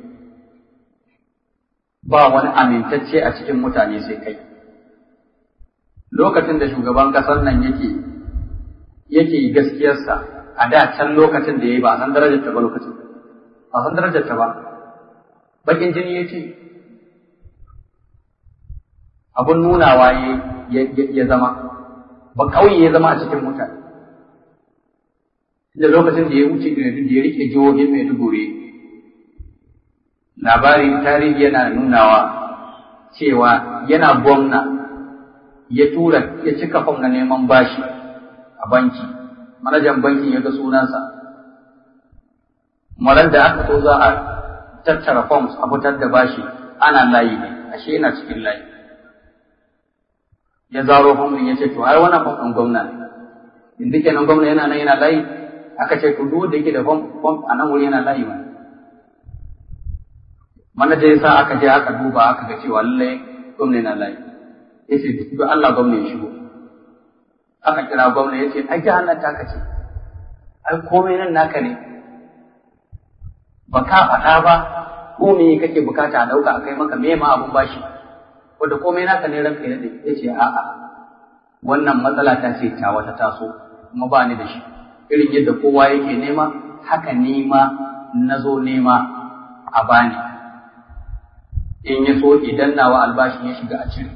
ba wani amintacce a cikin mutane sai kai lokacin da shugaban ƙasar nan yake yake gaskiyarsa a da can lokacin da ya yi ba a san darajar ta ba lokacin ba san darajar ta ba bakin jini ya ce abun nunawa ya zama ba kauye ya zama a cikin mutane da lokacin da ya wuce da ya rike jihohin Maiduguri labarin tarihi yana nunawa cewa yana gwamna ya tura ya cika fam na neman bashi a banki manajan bankin ya ga sunansa marar da aka so za a tattara forms a fitar da bashi ana layi ne ashe yana cikin layi ya zaro fam ya ce to ai wannan fam ɗin gwamna ne yanzu kenan gwamna yana nan yana layi aka ce to duk da yake da fom a nan wuri yana layi wani manaja yasa aka je aka duba aka ga cewa lallai gwamna yana layi yace duk Allah gwamna ya shigo aka kira gwamna yace ai jahannan ta kace ai komai nan naka ne ba ka faɗa ba ko me kake bukata a dauka akai maka me ma abun bashi wanda komai naka ne ranka ya dade yace a'a wannan matsala ta ce ta wata taso kuma ba ni da shi irin yadda kowa yake nema haka nema na zo nema a bani in ya so idan nawa albashin ya shiga a cire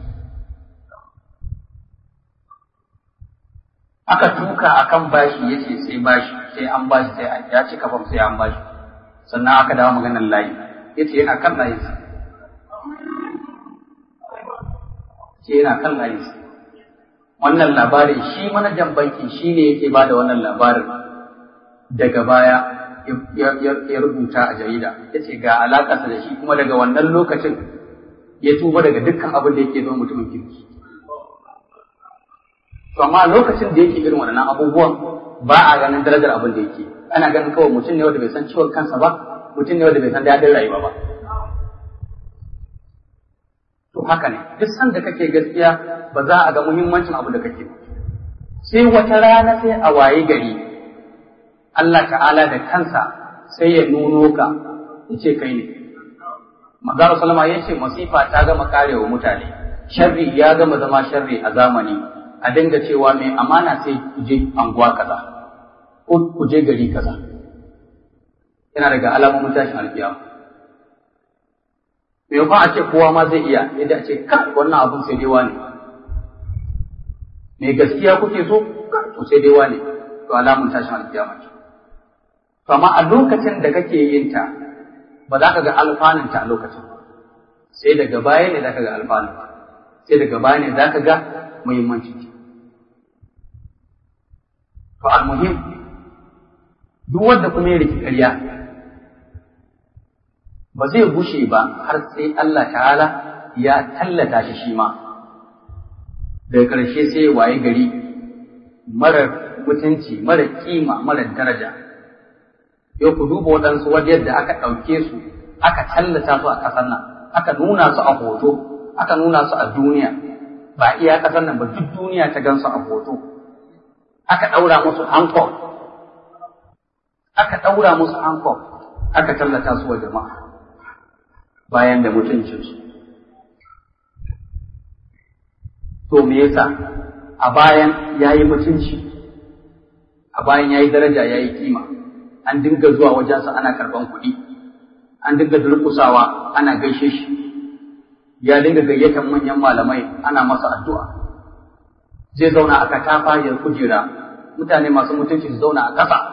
aka tuka akan bashi ya ce sai bashi sai an bashi sai ya ci kafam sai an bashi sannan aka dawo maganar layi ya ce yana kan layi ce yana kan layi wannan labarin shi manajan banki shi ne yake ba da wannan labarin daga baya ya rubuta a jarida ya ce ga alaƙarsa da shi kuma daga wannan lokacin ya tuba daga dukkan abin da yake zama mutumin kirki to amma lokacin da yake irin wannan abubuwan ba a ganin darajar abin da yake ana ganin kawai mutum ne wanda bai san ciwon kansa ba mutum ne wanda bai san daɗin rayuwa ba to haka ne duk sanda kake gaskiya ba za a ga muhimmancin abu da kake sai wata rana sai a waye gari Allah ta'ala da kansa sai ya nuno ka ya ce kai ne Manzara Salama ya ce masifa ta gama karewa mutane sharri ya gama zama sharri a zamani a dinga cewa mai amana sai ku je anguwa kaza ko ku je gari kaza yana daga alamomin tashin alkiyama me a ce kowa ma zai iya yadda a ce kai wannan abun sai dai wani me gaskiya kuke so to sai dai wane to alamun tashin alkiyama ce to amma a lokacin da kake yin ta ba za ka ga alfanun ta a lokacin sai daga baya ne za ka ga alfanun sai daga baya ne za ka ga muhimmancin ta to almuhim duk wanda kuma ya riki ƙarya ba zai gushe ba har sai Allah ta'ala ya tallata shi shi ma daga ƙarshe sai waye gari marar mutunci mara kima mara daraja yau ku duba waɗansu wajen da aka ɗauke su aka tallata su a ƙasar nan aka nuna su a hoto aka nuna su a duniya ba iya ƙasar nan ba duk duniya ta gan su a hoto aka ɗaura musu hankok aka ɗaura musu hankok aka tallata su wa jama'a bayan da mutuncinsu to me yasa a bayan ya yi mutunci a bayan ya yi daraja ya yi kima an dinga zuwa wajensa ana karɓan kuɗi an dinga durƙusawa ana gaishe shi ya dinga gayyatar manyan malamai ana masa addu'a zai zauna a katafayar kujera mutane masu mutunci su zauna a ƙasa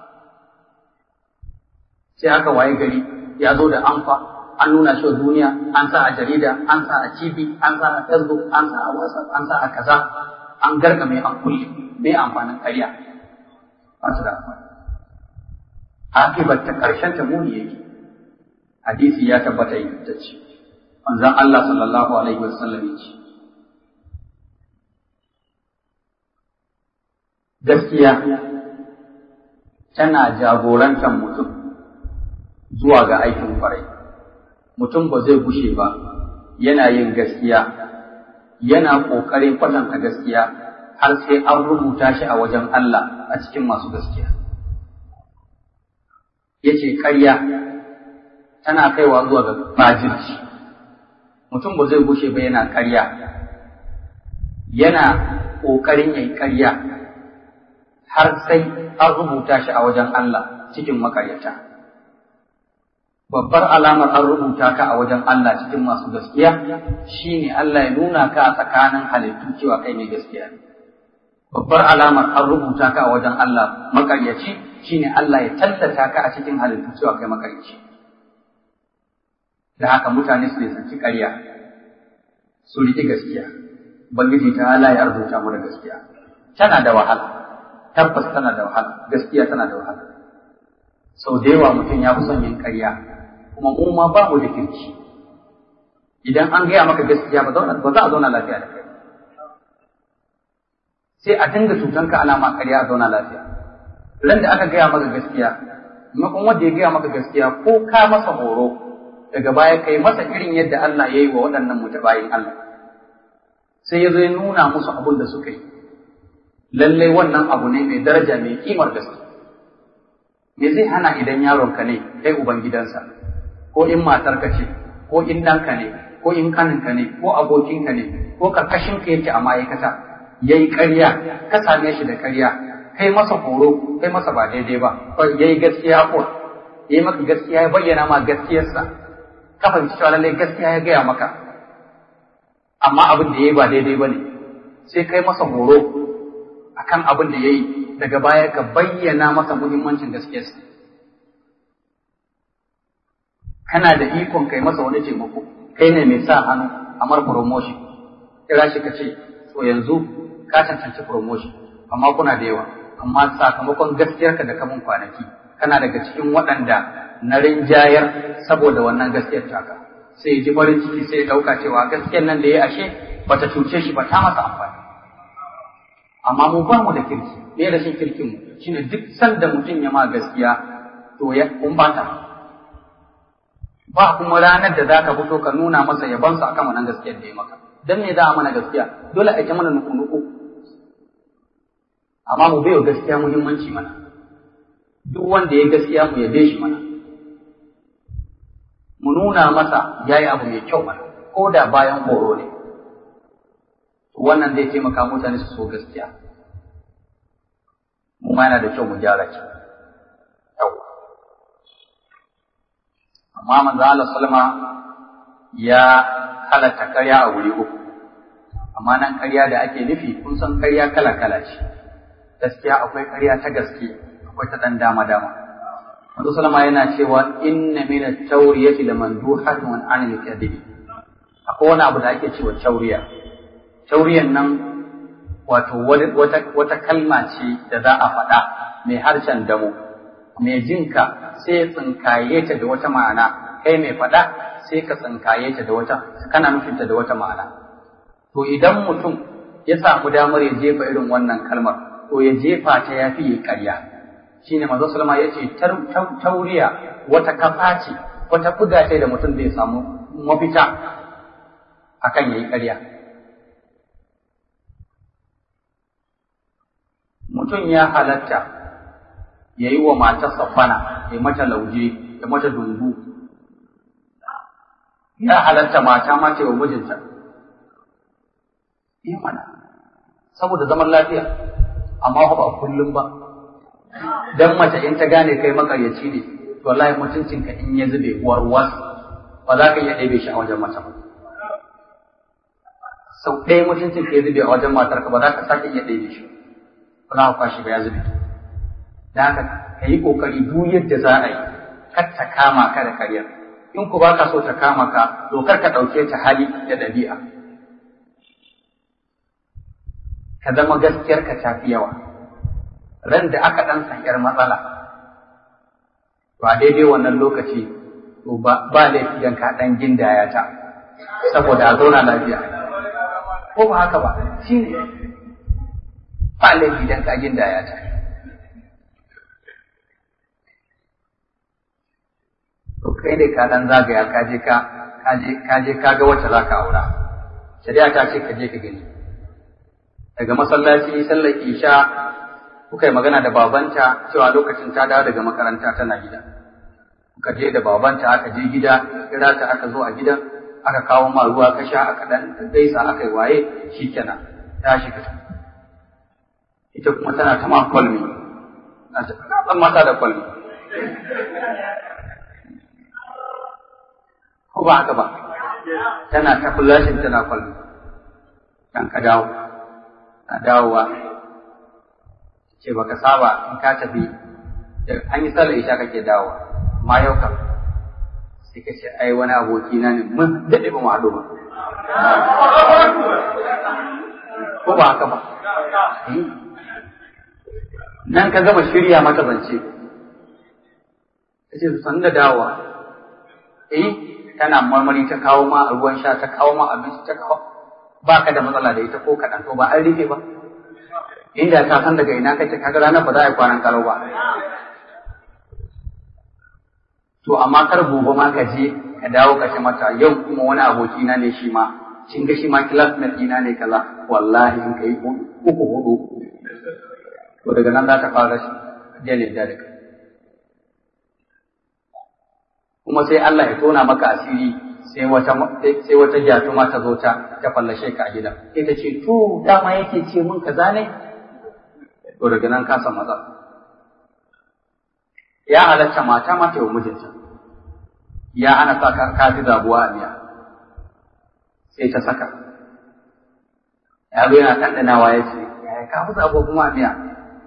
sai aka waye gari ya zo da amfa an nuna shi wa duniya an sa a jarida an sa a tv an sa a facebook an sa a whatsapp an sa a kaza an garka mai an kulle mai amfanin ƙarya ba su da amfani akibar ta ƙarshen ta muni yake hadisi ya tabbata ingantacce manzon Allah sallallahu alaihi wasallam ya ce gaskiya tana jagorantar mutum zuwa ga aikin kwarai mutum ba zai gushe ba yana yin gaskiya yana ƙoƙarin kwatanta gaskiya har sai an rubuta shi a wajen Allah a cikin masu gaskiya yace ƙarya tana kaiwa zuwa ga fajirci mutum ba zai gushe ba yana ƙarya yana ƙoƙarin yayi ƙarya har sai an rubuta shi a wajen Allah cikin makaryata. Babbar alamar an rubuta ka a wajen Allah cikin masu gaskiya shine Allah ya nuna ka a tsakanin halittu cewa kai ne gaskiya. Babbar alamar an rubuta ka a wajen Allah makaryaci shine Allah ya tallata ka a cikin halittu cewa kai makaryaci. Da haka mutane su nisanci ƙarya, su riƙi gaskiya, Ubangiji ta Allah ya rubuta mu da gaskiya. Tana da wahala. tabbas tana da wahala gaskiya tana da wahala sau da yawa mutum ya fi son yin ƙarya kuma mu ma ba mu da kirki idan an gaya maka gaskiya ba za a zauna lafiya da kai sai a dinga cutanka ana ma ƙarya a zauna lafiya ran da aka gaya maka gaskiya maimakon wanda ya gaya maka gaskiya ko ka masa horo daga baya kai masa irin yadda Allah ya yi wa waɗannan mutabayin Allah sai ya zo ya nuna musu abin da suka yi lallai wannan abu ne mai daraja mai kimar gaske me zai hana idan yaronka ne kai uban gidansa ko in matarka ce ko in ɗanka ne ko in kaninka ne ko abokinka ne ko karkashinka yake a ma'aikata ya yi ƙarya ka same shi da ƙarya kai masa horo kai masa ba daidai ba ya yi gaskiya ko ya yi maka gaskiya ya bayyana ma gaskiyarsa ka fahimci cewa lallai gaskiya ya gaya maka amma abin da ya yi ba daidai ba ne sai kai masa horo akan abin da ya yi daga baya ka bayyana masa muhimmancin gaskiyarsa. Kana da ikon kai masa wani taimako, kai ne mai sa hannu a mar promotion, kira shi ka ce, to yanzu ka cancanci promotion, amma kuna da yawa, amma sakamakon gaskiyarka da kamun kwanaki, kana daga cikin waɗanda na rinjayar saboda wannan gaskiyar taka. Sai ji farin ciki sai ya ɗauka cewa gaskiyar nan da ya ashe bata cuce shi ba ta masa amfani. amma mu ba mu da kirki me rashin kirkin mu shine duk sanda mutum ya ma gaskiya to ya kun bata ba kuma ranar da zaka fito ka nuna masa yaban sa akan wannan gaskiyar da ya maka dan me za a mana gaskiya dole a ta mana nuku nuku amma mu bai gaskiya muhimmanci mana duk wanda ya gaskiya mu yabe shi mana mu nuna masa yayi abu mai kyau mana ko da bayan horo ne wannan zai taimaka mutane su so gaskiya mu ma yana da kyau mu gyara ki yau amma manzo Allah sallama ya halatta karya a wuri uku amma nan ƙarya da ake nufi kun san ƙarya kala kala ce gaskiya akwai ƙarya ta gaske akwai ta ɗan dama dama Manzo Salama yana cewa inna min at-tawriyati lamanduhatun an al-kadhib akwai wani abu da ake cewa tauriya tauriyan nan wato wata wata kalma ce da za a faɗa mai harshen damo mai jinka sai ya tsinkaye ta da wata ma'ana kai mai faɗa sai ka tsinkaye ta da wata kana nufinta da wata ma'ana to idan mutum ya samu damar ya jefa irin wannan kalmar to ya jefa ta ya fi ƙarya shine manzo sallama ya ce tauriya wata kafa ce wata kuda ce da mutum zai samu mafita akan yayi ƙarya mutum ya halatta ya yi wa matarsa fana ya mata lauje ya mata dungu ya halatta mata ma ta yi wa mijinta yi mana saboda zaman lafiya amma ba kullum ba dan mace in ta gane kai makaryaci ne to wallahi mutuncinka in ya zube warwas ba za ka iya ɗebe shi a wajen mace ba sau ɗaya mutuncin ka ya zube a wajen matarka ba za ka sake iya ɗebe shi ba za ka kwashi ba ya zube da haka ka yi ƙoƙari duk yadda za a yi kar ta kama ka da karyar in ku ba ka so ta kama ka dokar ka ɗauke ta hali da ɗabi'a ka zama gaskiyar ka tafi yawa ran da aka ɗan sanyar matsala to a daidai wannan lokaci to ba laifi dan ka ɗan gindaya ta saboda a zauna lafiya ko ba haka ba shi ne ba laifi dan ka gindaya ta to kai ne ka dan zagaya ka je ka ka je ka ga wacce zaka aura shari'a ta ce ka je ka gani daga masallaci sallar isha kuka yi magana da babanta cewa lokacin ta dawo daga makaranta tana gida kuka je da babanta aka je gida kira ta aka zo a gidan aka kawo ma ruwa ka sha aka dan gaisa aka yi waye shikenan ta shiga ita kuma tana ta ma kwalmi na ta kan mata da kwalmi ko ba haka ba tana ta kullashin tana kwalmi kan ka dawo na dawowa ce baka saba in ka tafi an yi sallar isha kake dawowa amma yau kam sai ka ce ai wani aboki na ne mun daɗe ba mu haɗu ba ko ba haka ba nan ka gama shirya mata zance ka ce san da dawowa eh tana marmari ta kawo ma ruwan sha ta kawo ma abinci ta kawo ba ka da matsala da ita ko kaɗan to ba an rufe ba inda ta san daga ina kake kaga ranar ba za a yi kwanan kalau ba to amma kar gobe ma ka je ka dawo ka ce mata yau kuma wani aboki na ne shi ma kin ga shi ma classmate ɗina ne kaza wallahi in kai uku hudu to daga nan za ta fara shi jale da daga kuma sai Allah ya tona maka asiri sai wata sai wata jatuma ta zo ta ta fallashe ka a gidan sai ta ce to dama yake ce mun kaza ne to daga nan ka san maza ya halatta mata mata yau mijinta ya ana sa ka fi zabuwa a miya sai ta saka yaro yana ɗanɗanawa ya ce yaya ka fi zabuwa kuma a miya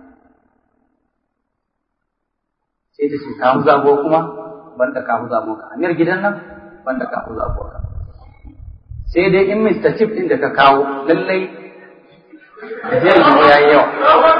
sai ta ce ka fi zabuwa kuma banda ka fi zabuwa ka amir gidan nan banda ka fi zabuwa ka sai dai in Mr. Chip ɗin da ka kawo lallai zai yi ya yi yawa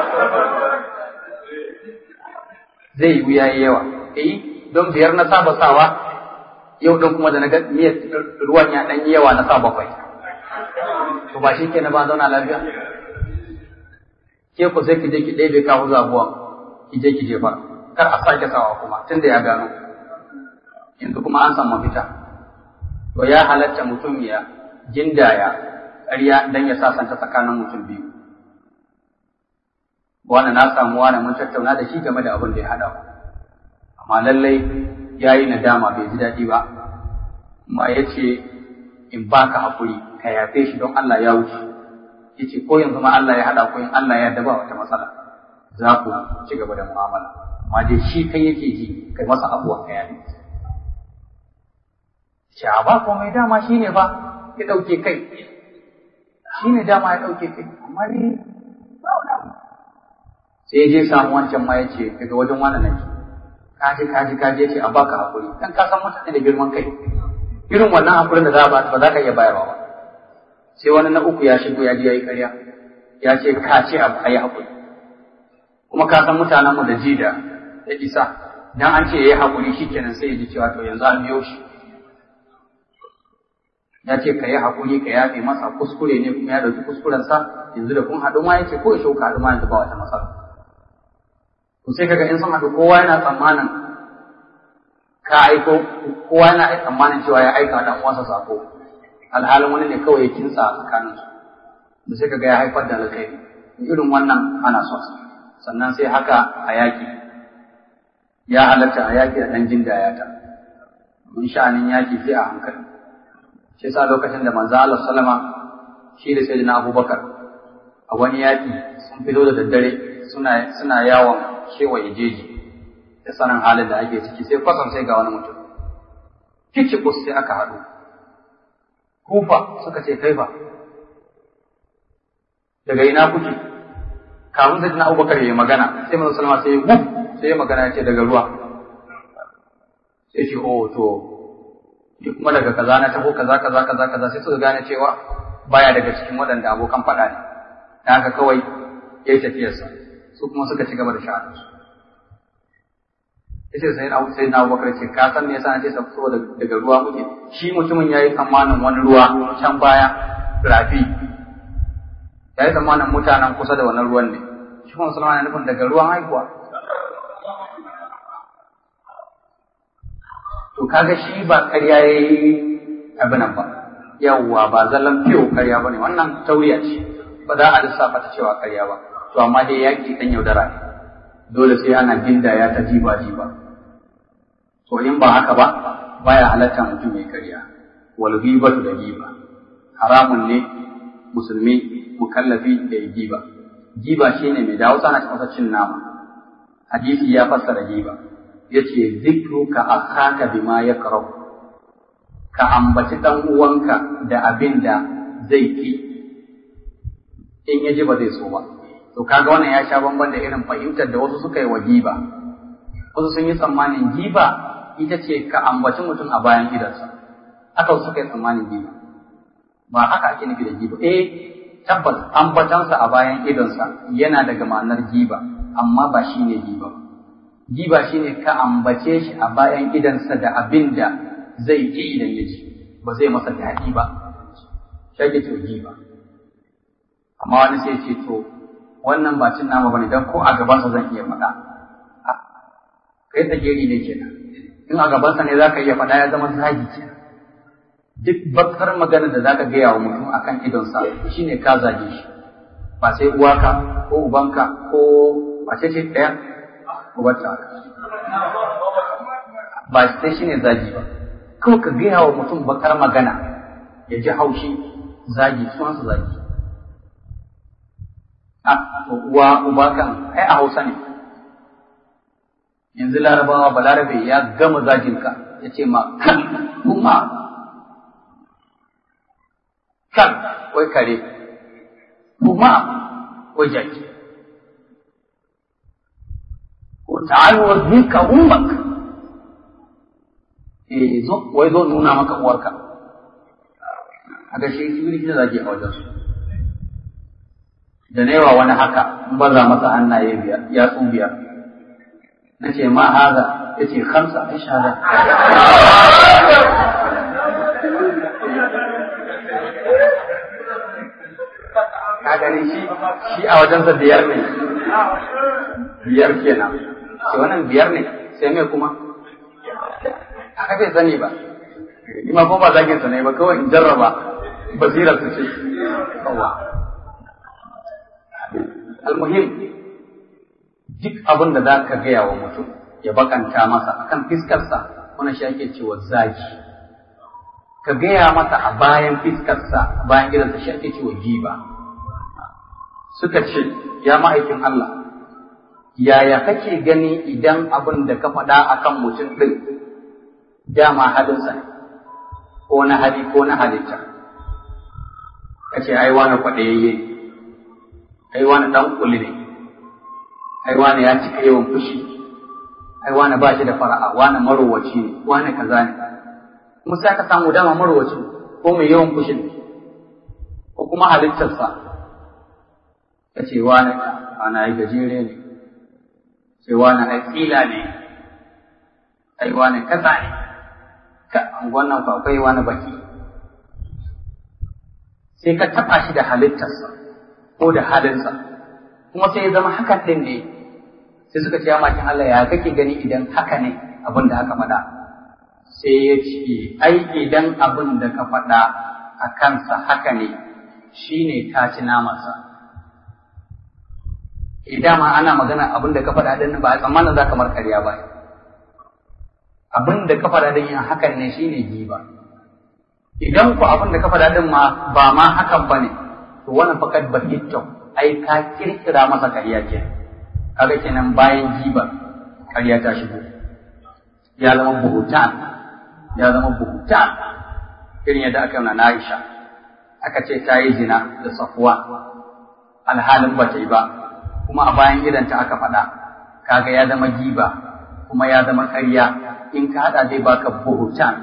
zai yi ya yi yawa eh don biyar na saba sawa yau don kuma da na ga miyar ruwan ya ɗan yi yawa na sa bakwai to ba shi kenan ba zauna lafiya ke ku sai ki je ki ɗebe kawo zabuwa ki je ki jefa kar a sake sawa kuma tunda ya gano yanzu kuma an san mafita to ya halatta mutum ya jindaya ƙarya dan ya sasanta tsakanin mutum biyu wani na samu wani mun tattauna da shi game da abin da ya haɗa amma lallai ya yi nadama bai ji daɗi ba amma ya ce in baka haƙuri ka yafe shi don Allah ya wuce ya ce ko yanzu ma Allah ya haɗa ko in Allah ya daba wata matsala za ku ci gaba da mu'amala amma dai shi kai yake ji kai masa abuwa ka yafe ce a ba komai dama shi ne ba ya ɗauke kai shi ne dama ya ɗauke kai amma ni ba wani abu sai ya je samu wancan ma ya ce daga wajen wani nake kaji kaji kaji ya ce a baka hakuri dan ka san mutane da girman kai irin wannan hakurin da za ba ba za ka iya bayarwa ba sai wani na uku ya shigo ya je ya yi ƙarya ya ce ka ce a yi hakuri kuma ka san mutanenmu da ji da da isa dan an ce ya yi hakuri shikenan sai ya ji cewa to yanzu an biyo shi ya ce ka yi hakuri ka yafe masa kuskure ne kuma ya ɗauki kuskurensa yanzu da kun haɗu ma ya ce ko ya shauka haɗu ma yanzu ba wata matsala to sai kaga in sun haɗu kowa yana tsammanin ka aiko kowa yana tsammanin cewa ya aika dan uwansa sako alhalin wani ne kawai ya kinsa a tsakanin su da sai kaga ya haifar da alkhairi irin wannan ana son sa sannan sai haka a yaki ya halatta a yaki da dan jin dayata mun sha'anin yaki sai a hankali shi yasa lokacin da manzo Allah sallama shi da sayyidina Abubakar a wani yaki sun fito da daddare suna suna yawon kewaye jeji da sanin halin da ake ciki sai kwasan sai ga wani mutum kicibus sai aka haɗu kufa suka ce kai ba daga ina kuke kafin sai na abubakar ya yi magana sai manzo salma sai wuf sai ya magana ya ce daga ruwa sai ce oh to ni kuma daga kaza na taho kaza kaza kaza kaza sai suka gane cewa baya daga cikin waɗanda abokan faɗa ne da haka kawai ya yi tafiyarsa su kuma suka ci gaba da sha'anarsu yace sai na sai na Abubakar ce ka san me yasa nace saboda daga ruwa muke shi mutumin yayi tsammanin wani ruwa can baya rafi yayi tsammanin mutanen kusa da wannan ruwan ne shi kuma Sulaiman yana nufin daga ruwan haihuwa to kaga shi ba ƙarya yayi abin nan ba yawwa ba zallan fiyo ƙarya bane wannan tauriya ce ba za a lissafa ta cewa ƙarya ba to amma dai yaki dan yaudara ne dole sai ana gindaya ta jiba jiba to in ba haka ba baya halatta mutum mai karya wal ghibatu da giba haramun ne musulmi mukallafi da giba giba shine mai dawo sana cikin cin nama hadisi ya fassara giba yace zikruka akhaka bima yakrahu ka ambaci dan uwanka da abin da zai ki in ya ji ba zai so ba to kaga wannan ya sha bamban da irin fahimtar da wasu suka yi wa giba wasu sun yi tsammanin giba ita ce ka ambaci mutum a bayan gidansa haka wasu suka yi tsammanin giba ba haka ake nufi da giba eh tabbas ambatansa a bayan idonsa yana daga ma'anar giba amma ba shi ne giba giba shine ka ambace shi a bayan idansa da abin da zai ji idan ya ji ba zai masa daɗi ba shi to giba amma wani sai ce to wannan ba cin nama bane dan ko a gabansa zan iya faɗa kai tsageri ne kenan in a gabansa ne zaka iya faɗa ya zama zagi kenan duk bakar magana da zaka gaya wa mutum akan idonsa shine ka zage shi ba sai uwaka ko ubanka ko wace ce ɗaya uwarta ba sai shine zagi ba kawai ka gaya wa mutum bakar magana ya ji haushi zagi sunansa zagi a uwa uba kan ai a hausa ne yanzu larabawa balarabe ya gama zajinka ya ce ma kan kuma kan wai kare kuma wai jaki ko ta'alu wa zika ummak eh zo wai zo nuna maka uwarka a ga shi shi da zaki a wajen su da newa wani haka in baza masa hannaye biyar ya tsu biyar na ce ma haza ya ce kamsa ai shahada ka gani shi shi a wajensa biyar ne biyar kenan ce wannan biyar ne sai mai kuma haka bai sani ba ni ma kuma ba zagin sa ne ba kawai in jarraba basira su ce yawa almuhim duk abin da za ka gaya wa mutum ya bakanta masa akan fiskarsa wani shi ake cewa zagi ka gaya masa a bayan fiskarsa bayan gidansa shi ake cewa giba suka ce ya ma'aikin Allah yaya kake gani idan abin da ka faɗa akan mutum ɗin dama halinsa ne ko na hali ko na halitta ka ce ai wani kwaɗayayye ai wani ɗan kuli ne ai wani ya cika yawan fushi ai wani ba shi da fara'a wani marowaci ne wani kaza ne kuma sai ka samu dama marowaci ko mai yawan fushi ne ko kuma halittarsa ka ce wani wani ai gajere ne ce wani ai tsila ne ai wani kaza ne ka wannan fa akwai wani baki sai ka taɓa shi da halittarsa ko da halinsa kuma sai ya zama hakan ɗin ne sai suka ce ya makin Allah ya kake gani idan haka ne abin da aka faɗa sai ya ce ai idan abin da ka faɗa a kansa haka ne shi ne ka ci namansa idan ma ana magana abin da ka faɗa din ba a tsammanin za ka mar karya ba abin da ka faɗa din yin hakan ne shi ne giba idan ku abin da ka faɗa din ma ba ma hakan ba ne to wannan fakat bahittau ai ka kirkira masa karya ke kaga kenan bayan giba karya ta shigo ya zama buhutan ya zama buhutan irin yadda aka yi na Aisha aka ce ta yi zina da safuwa alhalin ba ta yi ba kuma a bayan idanta aka faɗa kaga ya zama giba kuma ya zama karya in ka haɗa zai baka buhutan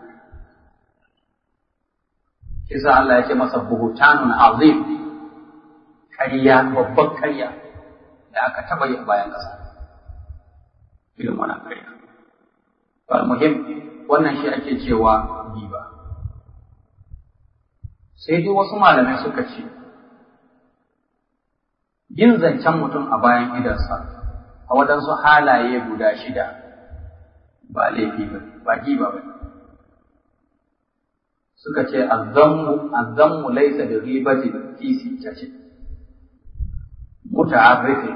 Kisa Allah ya ce masa buhutanun azim ƙarya babban ƙarya da aka taɓa yi a bayan ƙasa. Irin wannan ƙarya. Wal muhim wannan shi ake cewa giba. Sai dai wasu malamai suka ce, yin zancen mutum a bayan idansa a waɗansu halaye guda shida ba laifi ba, ba giba ba. suka ce azzammu azzammu laysa bi ghibatin fi sittati muta'arrifin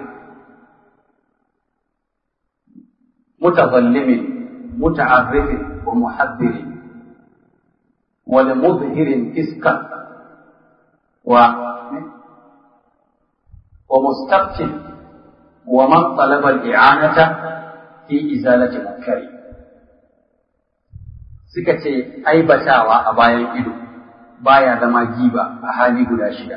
mutazallimin muta'arrifin wa muhaddirin wa mudhirin fiskan wa wa mustaqtil wa man talaba al-i'anata fi izalati munkari suka ce aibatawa a bayan ido baya zama giba a hali guda shida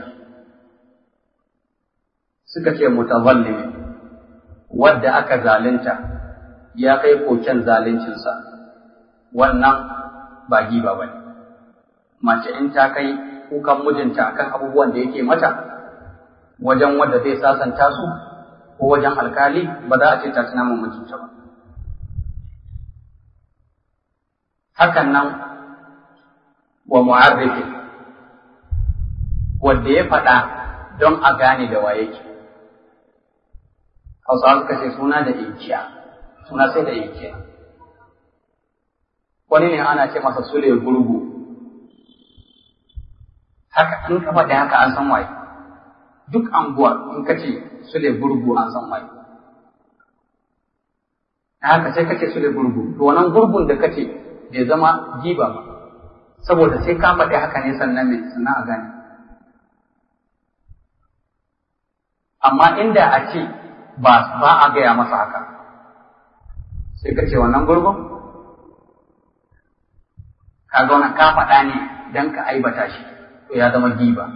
suka ce mutazallimi wadda aka zalunta ya kai koken zaluncinsa wannan ba giba ba ne mace in ta kai kukan mijinta akan abubuwan da yake mata wajen wadda zai sasanta su ko wajen alkali ba za a ce ta tuna mijinta ba hakan nan wa mu'arrifi wanda ya faɗa don a gane da waye ke hausawa suka ce suna da inkiya suna sai da inkiya wani ne ana ce masa sule gurgu haka in ka faɗi haka an san waye duk anguwar in ka ce sule gurgu an san waye haka sai ka ce sule gurgu to wannan gurgun da ka ce bai zama giba ba saboda sai ka faɗi haka ne sannan ne sannan a gane amma inda a ce ba ba a gaya masa haka sai ka ce wannan gurgun ka ga wannan ka faɗa ne don ka aibata shi to ya zama giba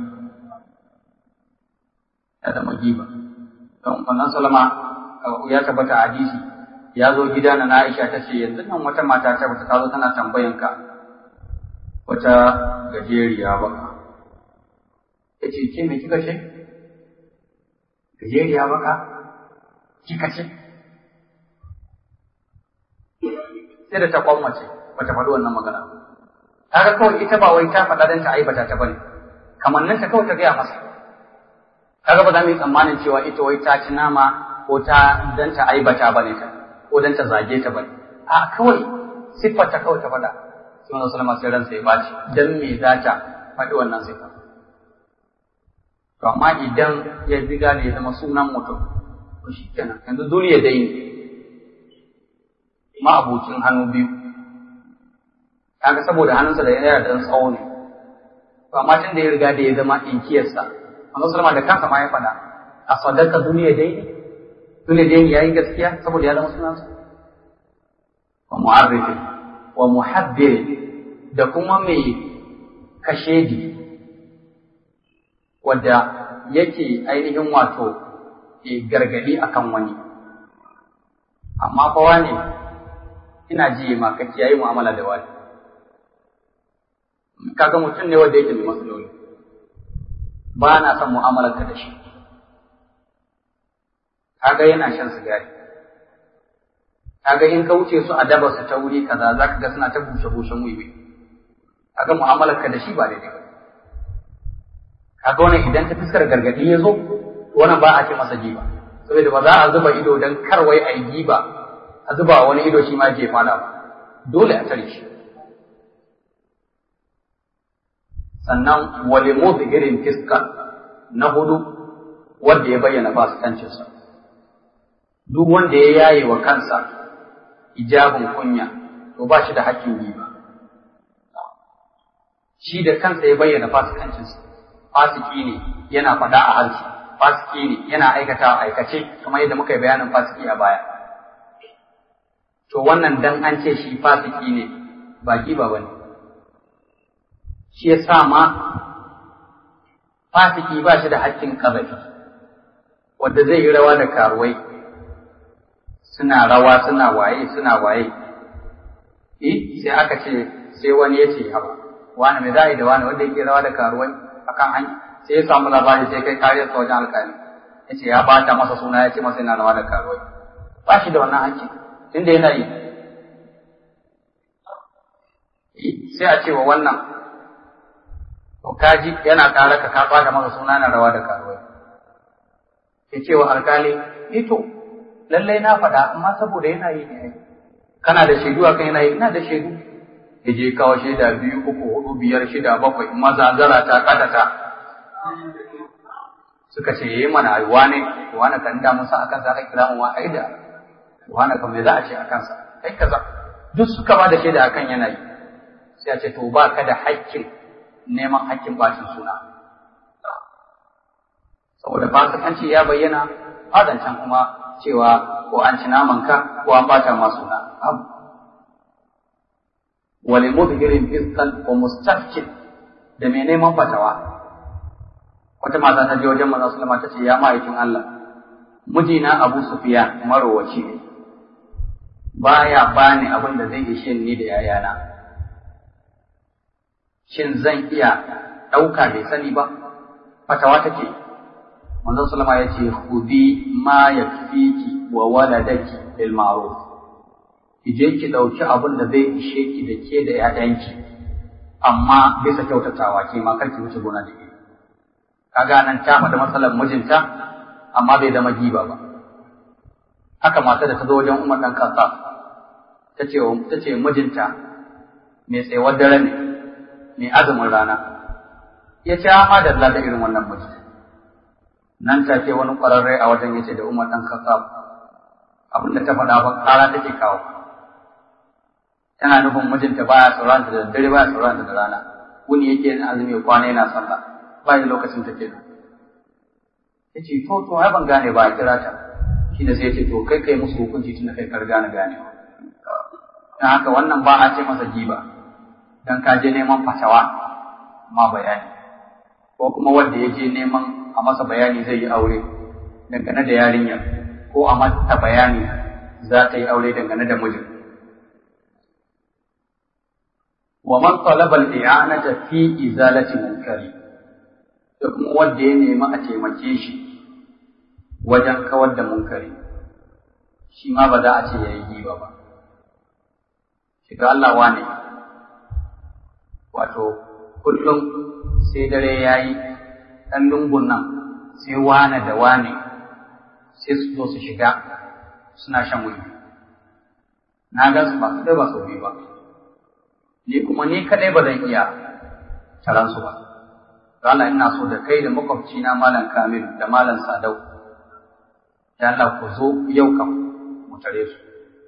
ya zama giba don wannan salama ya tabbata a hadisi ya zo gida na Aisha ta ce yanzu nan wata mata ta bata zo tana tambayan ka wata gajeriya ba ya ce ke me kika ce gajeriya ba ka kika ce sai da ta kwammace bata faɗi wannan magana kaga kawai ita ba wai ta faɗa don ta aibata ta bane kamannin ta kawai ta gaya masa kaga ba za mu yi tsammanin cewa ita wai ta ci nama ko ta dan ta aibata bane ta ko dan ta zage ta bane a kawai siffar ta kawai ta faɗa sai manzo sallama sai ransa ya baci dan me za ta faɗi wannan siffa to amma idan ya riga ne ya zama sunan mutum to shikenan yanzu duniya dai ne ma abokin hannu biyu kaga saboda hannunsa da yana da tsawo ne to amma tun da ya riga da ya zama inkiyarsa manzo sallama da kansa ma ya faɗa a sadaka duniya dai ne dole dai ya yi gaskiya saboda ya zama sunansa wa mu'arrifi wa muhabbiri da kuma mai kashedi wadda yake ainihin wato gargadi akan wani amma fa wane ina ji ma ka kiyaye mu'amala da wani kaga mutum ne wanda yake da matsaloli ba na son mu'amalar ka da shi kaga yana shan sigari kaga in ka wuce su a daba su ta wuri kaza za ka ga suna ta bushe bushen wiwi kaga mu'amalar ka da shi ba daidai ba kaga wannan idan ta fiskar gargadi ya zo wannan ba a ce masa giba saboda ba za a zuba ido dan karwai a yi giba a zuba wani ido shi ma ke fada ba dole a tare shi sannan wale irin fiska na hudu wanda ya bayyana fasikancinsa duk wanda ya yaye wa kansa ijabin kunya to ba shi da hakkin giba shi da kansa ya bayyana fasikancinsa fasiki ne yana faɗa a harshe fasiki ne yana aikata a aikace kamar yadda muka yi bayanin fasiki a baya to wannan dan an ce shi fasiki ne ba giba ba ne shi ya sa ma fasiki ba shi da hakkin ƙazafi wanda zai yi rawa da karuwai suna rawa suna waye suna waye eh sai aka ce sai wani ya ce haba wani mai za'i da wani wanda yake rawa da karuwai akan hanya sai ya samu labari sai kai kariyar sa wajen alƙali ya ce ya bata masa suna ya ce masa yana rawa da karuwai ba shi da wannan hakki tunda yana yi sai a ce wa wannan to kaji yana ƙara ka ka bada masa suna na rawa da karuwai ya ce wa alƙali ito lallai na faɗa amma saboda yana yi ne kana da shaidu akan yana yi ina da shaidu ya je kawo shaida biyu uku hudu biyar shida bakwai maza zara ta kadata suka ce yayi mana ai wane wane kan da musa akan sa aka kira mu ai da wane kan me za a ce akan sa kai kaza duk suka ba da shaida akan yana yi sai a ce to ba ka da haƙƙin neman haƙƙin bacin suna saboda fasikanci ya bayyana fadancan kuma cewa ko an ci namanka ko an bata ma suna abu wale mudhirin fiskan wa mustafkin da mai neman fatawa wata mata ta je wajen manzon sallama ta ce ya ma'aikin Allah mijina Abu Sufyan marowaci ne baya bani abin da zai ishe ni da yayana shin zan iya ɗauka bai sani ba fatawa take manzon sallama ya ce khudi ma yakfiki wa waladaki bil ma'ruf ki je ki ɗauki abin da zai ishe ki da ke da ‘ya'yanki, amma bisa kyautatawa ke ma karki wuce gona da iri. Kaga nan ta faɗi matsalar mijinta, amma bai zama giba ba. Haka mata da ta zo wajen Umar ɗan kasa, ta ce mijinta mai tsayuwar dare ne, mai azumin rana. Ya ce, amma da da irin wannan miji. Nan take wani ƙwararre a wajen ya ce da Umar ɗan kasa, abin da ta faɗa ba ƙara take kawo. tana nufin mijinta baya sauranta da dare baya sauranta da rana wuni yake yin azumi kwana yana sallah ba da lokacin ta kenan yace to to ai ban gane ba a kira ta shi da sai yace to kai kai musu hukunci tunda kai kar gane gane dan haka wannan ba a ce masa giba dan ka je neman fatawa ma bayani ko kuma wanda ya je neman a masa bayani zai yi aure dangane da yarinyar ko a mata bayani za ta yi aure dangane da mijin ومن طلب الإعانة في إزالة منكر da kuma wanda ya nemi a taimake shi wajen kawar da munkari shi ma ba za a ce ya yi giba ba shiga Allah wane wato kullum sai dare ya yi ɗan lungun nan sai wane da wane sai su zo su shiga suna shan wuri na ga su ba su ba su biyu ba ni kuma ni kadai ba zan iya taran su ba Allah ina so da kai da makwabci na malam Kamil da malam Sadau ya Allah ku zo yau kam mu tare su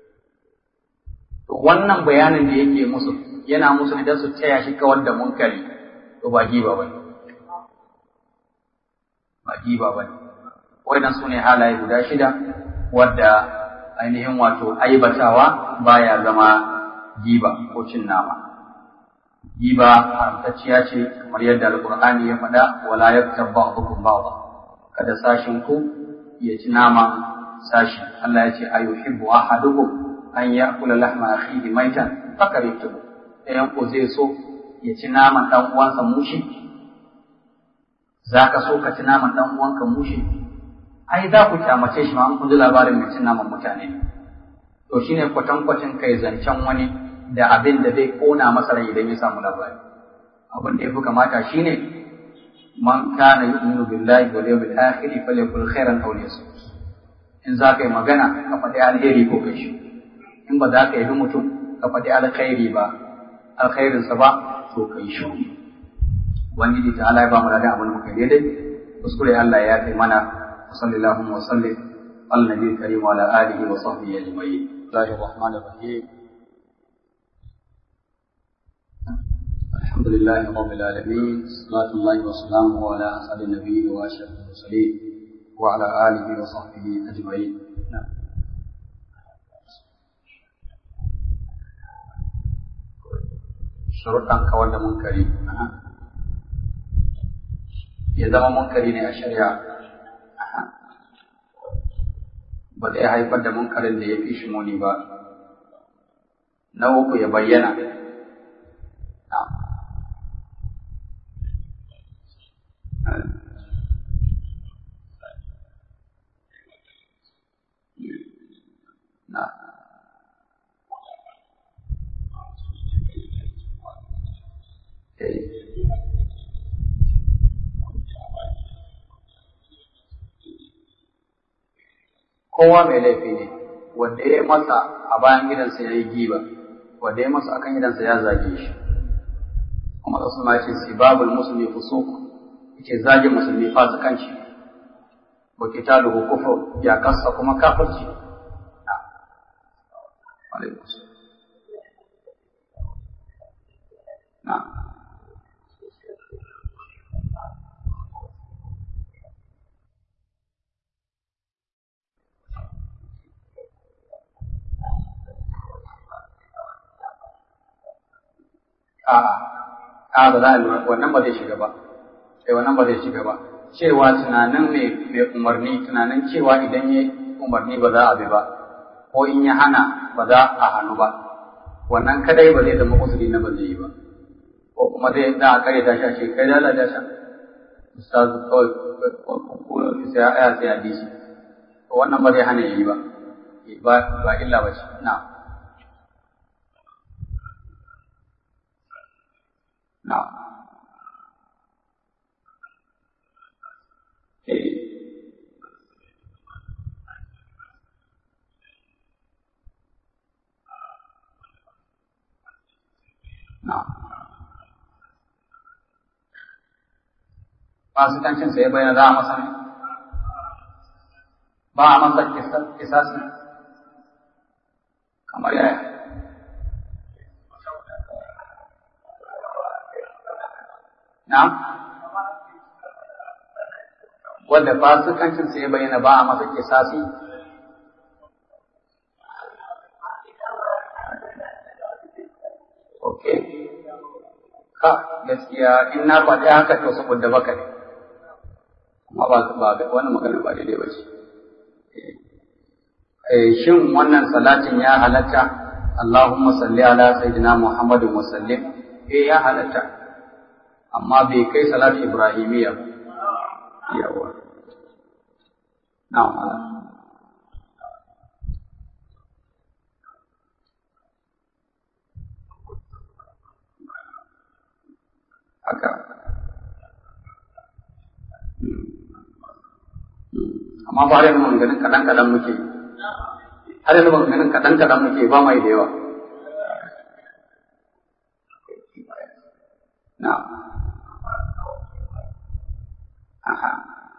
to wannan bayanin da yake musu yana musu idan su taya shi kawar da munkari to ba giba bane ba giba bane wannan sune halaye guda shida wadda ainihin wato aibatawa baya zama giba ko cin nama giba haramtacciya ce kamar yadda alqur'ani ya faɗa wala yaktab ba'dukum ba'da kada sashin ku ya ci nama sashi Allah ya ce ayuhibbu ahadukum an ya'kula lahma akhihi maitan fakarihtum ɗayan ku zai so ya ci naman dan uwansa mushi zaka so ka ci naman dan uwanka mushi ai za ku kyamace shi ma an kun ji labarin mai cin naman mutane to shine kwatankwacin kai zancen wani da abin da zai kona masa rai idan ya samu labari abin da ya fi kamata shine man kana yu'minu billahi wal yawmil akhir falyakul khairan aw liyasmut in za ka yi magana ka faɗi alheri ko kai shi in ba za ka yi mutum ka faɗi alkhairi ba alkhairinsa ba to kai shi ubangiji ta Allah ya ba mu da abin da muka daidai kuskure Allah ya kai mana wa sallallahu wa sallim ala nabiyil karim wa ala alihi wa sahbihi ajma'in Bismillahir rahmanir rahim الحمد لله رب العالمين صلاة الله وسلامه على أسعد النبيين وأشرف المرسلين وعلى آله وصحبه أجمعين نعم sharuɗan kawar da munkari ya zama munkari ne a shari'a ba zai haifar da munkarin da ya fi shi muni ba na uku ya bayyana na kowa mai laifi ne wanda ya masa a bayan gidansa ya yi giba wanda ya masa akan gidansa ya zage shi kuma da suna ce sibabul musulmi fusuk yake zage musulmi fasikanci wa kitaluhu kufur ya kasa kuma kafirci alaikum na a'a a ba za a lura wannan ba zai shiga ba sai wannan ba zai shiga ba cewa tunanin mai mai umarni tunanin cewa idan ya umarni ba za a bi ba ko in ya hana ba za a hannu ba wannan kadai ba zai zama usuli na ba zai yi ba ko kuma zai da a kare ta shi kai da Allah da sha ustaz kawai ko sai ya sai hadisi to wannan ba zai hana yi ba ba ba illa ba ce na'am Now, Now, fasikancin sai bayyana za a masa ne? Ba a masa kisasi kamar yaya. Na'am? Wanda fasikancin sai bayyana ba a masa kisasi? Ok. Ka gaskiya in na faɗi haka to saboda baka ne. Amma ba ba wani magana ba daidai ba ce. Shin wannan salatin ya halatta Allahumma salli ala sayyidina Muhammadin wa sallim eh ya halatta amma bai kai salatu ibrahimiyya ba yawa na'am haka amma ba yanzu maganganun kaɗan kaɗan muke har yanzu maganganun kaɗan kaɗan muke ba mai da yawa na'am Aha.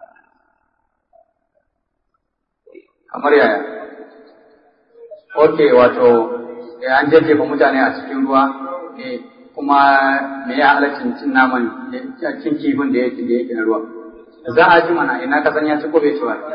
Kamar yaya? Ok, wato, ya an jajjefa mutane a cikin ruwa, eh, kuma me ya halaccin cin naman cin kifin da yake da yake na ruwa. Za a ji mana ina ka san ya ci ko bai ci ba.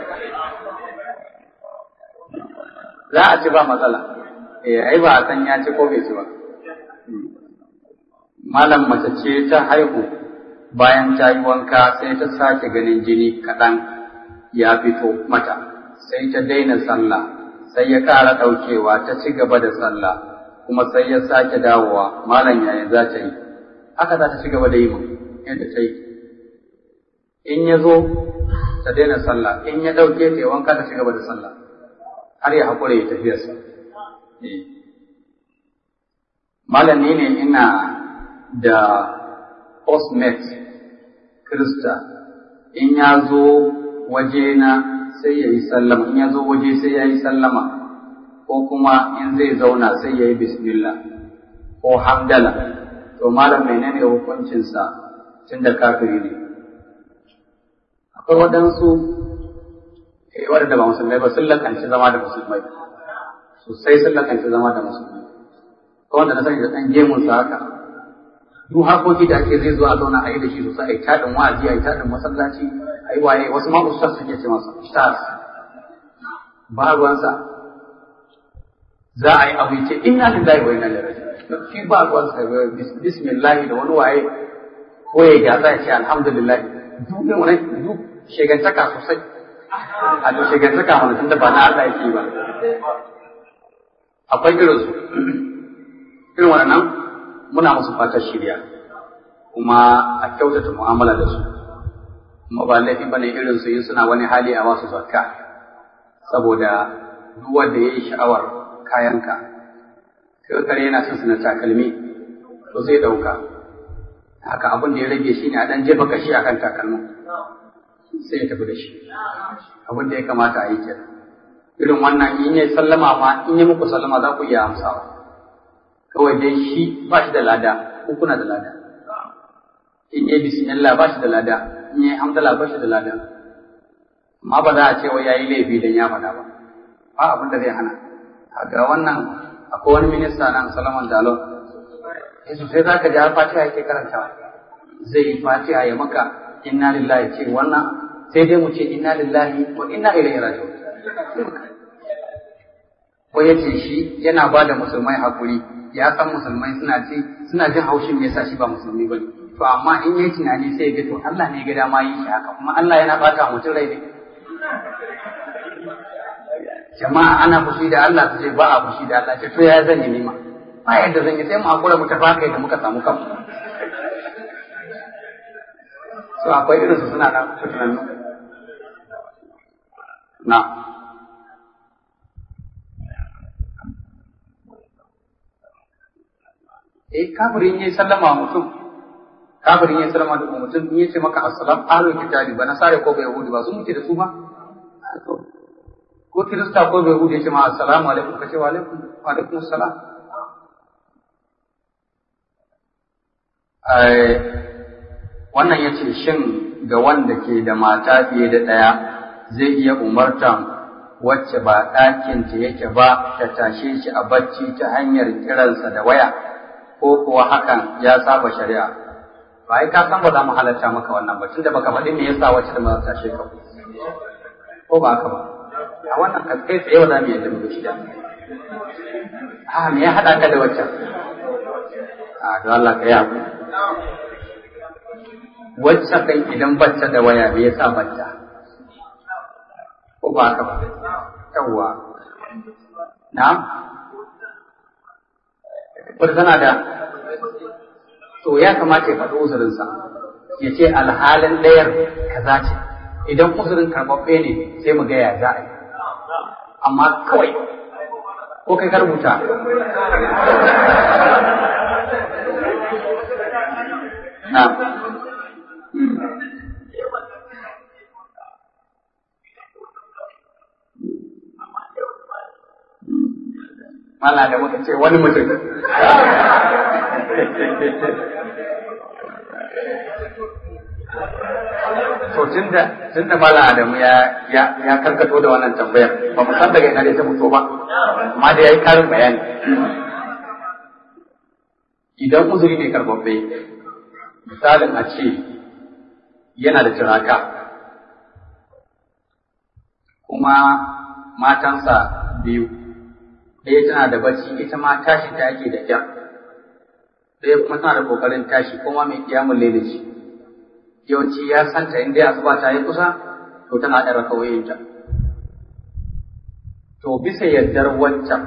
Za a ci ba matsala. Eh, ai ba a san ya ci ko bai ci ba. malam mace ce ta haihu bayan ta yi wanka sai ta sake ganin jini kaɗan ya fito mata sai ta daina sallah sai ya ƙara ɗaukewa ta ci gaba da sallah kuma sai ya sake dawowa malam yaya za ta yi haka za ta ci gaba da yi mu yadda ta yi in ya zo ta daina sallah in ya ɗauke ta yi wanka ta ci gaba da sallah har ya haƙura ya tafiyarsa malam ne ina da postmate Krista in ya zo wajena sai ya yi sallama in ya zo waje sai ya yi sallama ko kuma in zai zauna sai ya yi bismillah ko hamdala to malam menene hukuncinsa tun da kafiri ne akwai waɗansu waɗanda ba musulmai ba sun lakanci zama da musulmai sosai sun lakanci zama da musulmai ko wanda na sani da ɗan gemunsa haka duk harkoki da ake zai zo a zauna a yi da shi sosai a yi taɗin wa'azi a yi taɗin masallaci a yi waye wasu ma ustaz suke ce masa stars ba ruwansa za a yi abu ce inna lillahi wa inna ilaihi raji'un shi ba ruwansa bismillah da wani waye ko ya gyatsa ya ce alhamdulillah duk ne wani duk shegantaka sosai a to shegantaka wani tunda ba na Allah yake ba akwai irinsu irin waɗannan muna musu fatar shirya kuma a kyautata mu'amala da su kuma ba laifi bane irin su yin suna wani hali a wasu zakka saboda duk wanda yayi sha'awar kayanka kai kare yana son suna takalmi to zai dauka haka abin da ya rage shi ne a dan jefa kashi akan takalmin sai ya tafi da shi abin da ya kamata a yi kenan irin wannan in yi sallama ma in yi muku sallama za ku iya amsawa kawai dai shi ba shi da lada ko kuna da lada in yi bismillah ba shi da lada in yi hamdala ba shi da lada amma ba za a ce wai yayi laifi dan ya faɗa ba ba abin da zai hana ga wannan akwai wani minista nan Salaman Dalo Yesu sai za ka ji har Fatiha yake karantawa zai yi Fatiha ya maka inna lillahi ce wannan sai dai mu ce inna lillahi wa inna ilaihi raji'un ko yace shi yana ba da musulmai hakuri ya san musulmai suna ce suna jin haushin me yasa shi ba musulmi bane to amma in yayi tunani sai ya ga to Allah ne ya ga dama yi shi haka kuma Allah yana bata mutum rai ne jama'a ana fushi da Allah su ce ba a fushi da Allah ce to ya zan yi nima ba yadda zan yi sai mu hakura mu tafi kai da muka samu kanmu so akwai irin su suna da fitinan na eh kafirin yayi sallama mutum kafirin yayi sallama da mutum in yace maka assalam ahlul kitabi ba nasare ko ba yahudi ba su muke da su ba ko kirista ko bai yahudi yace ma assalamu alaikum kace wa alaikum wa alaikum assalam eh wannan yace shin ga wanda ke da mata fiye da ɗaya zai iya umartan wacce ba ɗakinta yake ba ta tashe shi a bacci ta hanyar kiransa da waya ko kuwa hakan ya saba shari'a ba ai ka san ba za mu halarta maka wannan ba tunda baka faɗi me yasa wacce da ma tashe ka ko ba haka ba a wannan ka kai tsaye ba za mu yadda mu shi da a me ya haɗa ka da waccan a don Allah ka yi hakuri wacce kan idan bacca da waya me yasa bacca ko ba haka ba yawwa na wata tana da to ya kamata ya faɗi uzurinsa ya ce alhalin ɗayar kaza ce idan uzurin karɓaɓɓe ne sai mu gaya za a yi amma kawai ko kai ka rubuta na Mana da muka ce wani mutum. To tunda tunda Malam Adamu ya ya ya karkato da wannan tambayar ba mu san daga ina da ta fito ba amma da yayi karin bayani. Idan uzuri ne karbabbe misalin a ce yana da turaka kuma matansa biyu ɗaya tana da bacci ita ma tashi ta yake da kyar ɗaya kuma tana da kokarin tashi kuma mai kiyamun laili ce yawanci ya santa in dai asuba ta yi kusa to tana ɗan rakawoyinta to bisa yardar wancan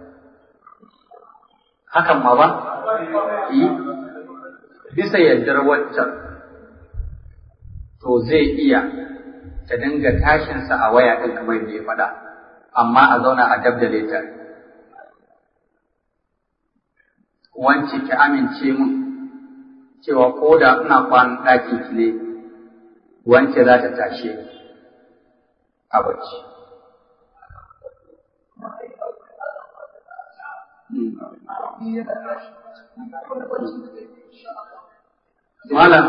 hakan ma ba yi bisa yardar wancan to zai iya ta dinga tashinsa a waya ɗin kamar da ya faɗa amma a zauna a dabdale ta wance ki amince mun cewa ko da ina kwanan ɗakin ki ne wance za ta tashe a bacci Malam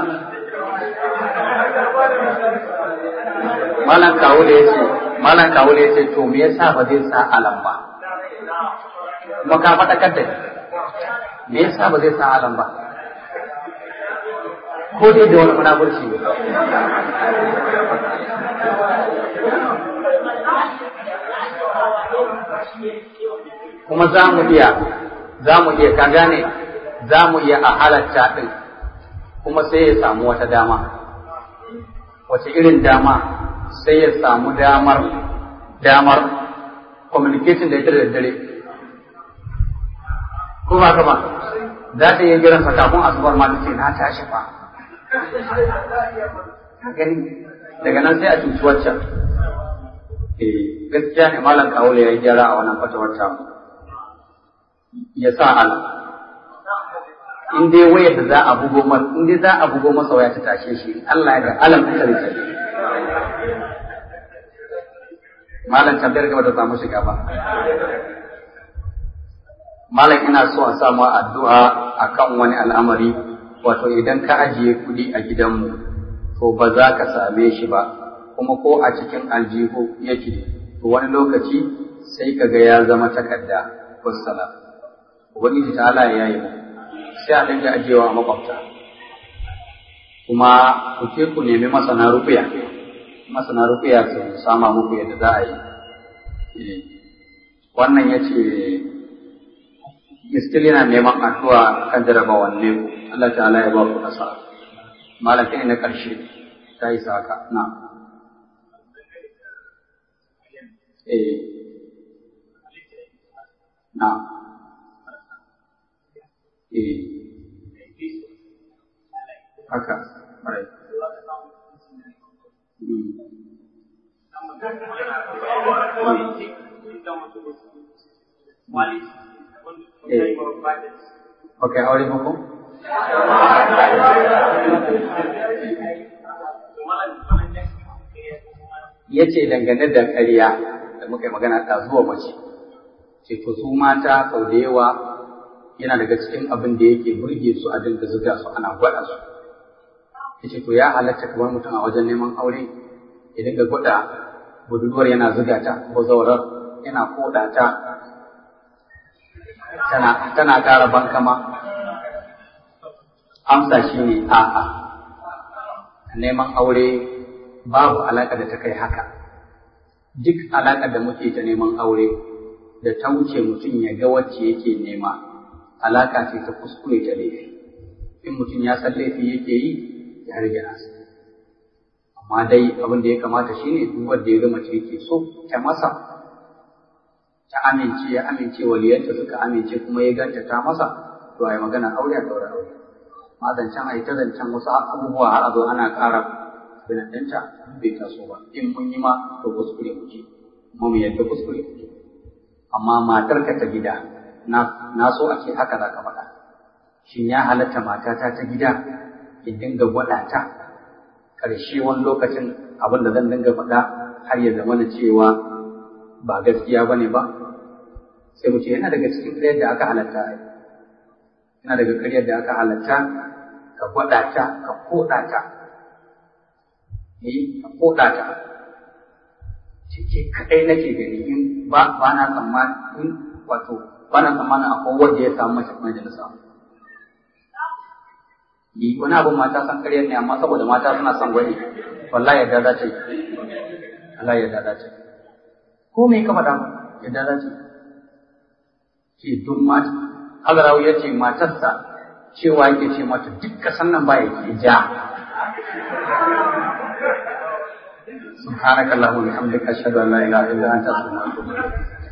Malam kawo da yace Malam kawo da yace to me yasa ba zai sa alam ba kuma ka faɗakar da me yasa ba zai sa alam ba ko dai da wani munafurci ne kuma za mu iya za mu iya ka gane za mu iya a halatta ɗin kuma sai ya samu wata dama wace irin dama sai ya samu damar damar communication da ita da dare ko ba ba za ta iya jiran kafin asubar ma ta ce na tashi fa ka gani daga nan sai a cuci waccan eh gaskiya ne malam kawule ya yi gyara a wannan fatawar ta ya sa ala in dai wayar da za a bugo masa in dai za a bugo masa waya ta tashe shi Allah ya ga alam ta rike malam tambayar gaba da samu shiga ba malam ina so a samu addu'a akan wani al'amari wato idan ka ajiye kuɗi a gidanmu to ba za ka same shi ba kuma ko a cikin aljihu yake to wani lokaci sai ka ga ya zama takarda wassalam ubangiji ta Allah ya yi sai a dinga ajiyewa a makwabta kuma ku ke ku nemi masana rufiya masana rufiya su sama muku yadda za a yi wannan ya ce miskil yana neman addu'a kan jarabawan ne ku Allah ta'ala ya ba ku nasara malam kai na karshe ta yi saka na eh na eh haka right Ok, aure muku? Ya ce dangane da ƙarya da muka yi magana ta zuwa mace, ce to su mata sau da yawa yana daga cikin abin da yake burge su a dinga zuga su ana gwada su. Ya ce to ya halatta kamar mutum a wajen neman aure ya dinga gwada budurwar yana zuga ta ko zaurar yana koda ta tana tana ƙara bankama amsa shi ne a'a neman aure babu alaƙa da ta kai haka duk alaƙa da muke ta neman aure da ta wuce mutum ya ga wacce yake nema alaƙa ce ta kuskure ta laifi in mutum ya san laifi yake yi ya rage nasa amma dai abin da ya kamata shine duk wanda ya ga mace yake so ta masa ta amince ya amince waliyanta suka amince kuma ya ganta ta masa to ai magana aure a daura aure ma zancen ai ta zancen wasu abubuwa har a zo ana ƙara binandanta bai taso ba in mun yi ma to kuskure kuke kuma mu yadda kuskure kuke amma matarka ta gida na na so a ce haka za ka faɗa shin ya halatta matata ta gida in dinga gwada ta ƙarshe wani lokacin abin da zan dinga faɗa har ya zama na cewa ba gaskiya ba ne ba sai mu ce yana daga cikin ƙaryar da aka halatta yana daga ƙaryar da aka halatta ka gwada ta ka koɗa ta eh ka koɗa ta cike kaɗai nake gani in ba ba na tsammanin wato ba na tsammanin akwai wanda ya samu mace kuma da na samu yi wani abin mata san ƙaryar ne amma saboda mata suna son gwani wallahi yadda za ta yi wallahi yadda za ta yi ko me ka faɗa yadda za ta yi ce duk mata Hazarawu ya ce matarsa cewa yake ce mata duk kasan nan ba yake ja سبحانك اللهم وبحمدك اشهد ان لا اله الا انت استغفرك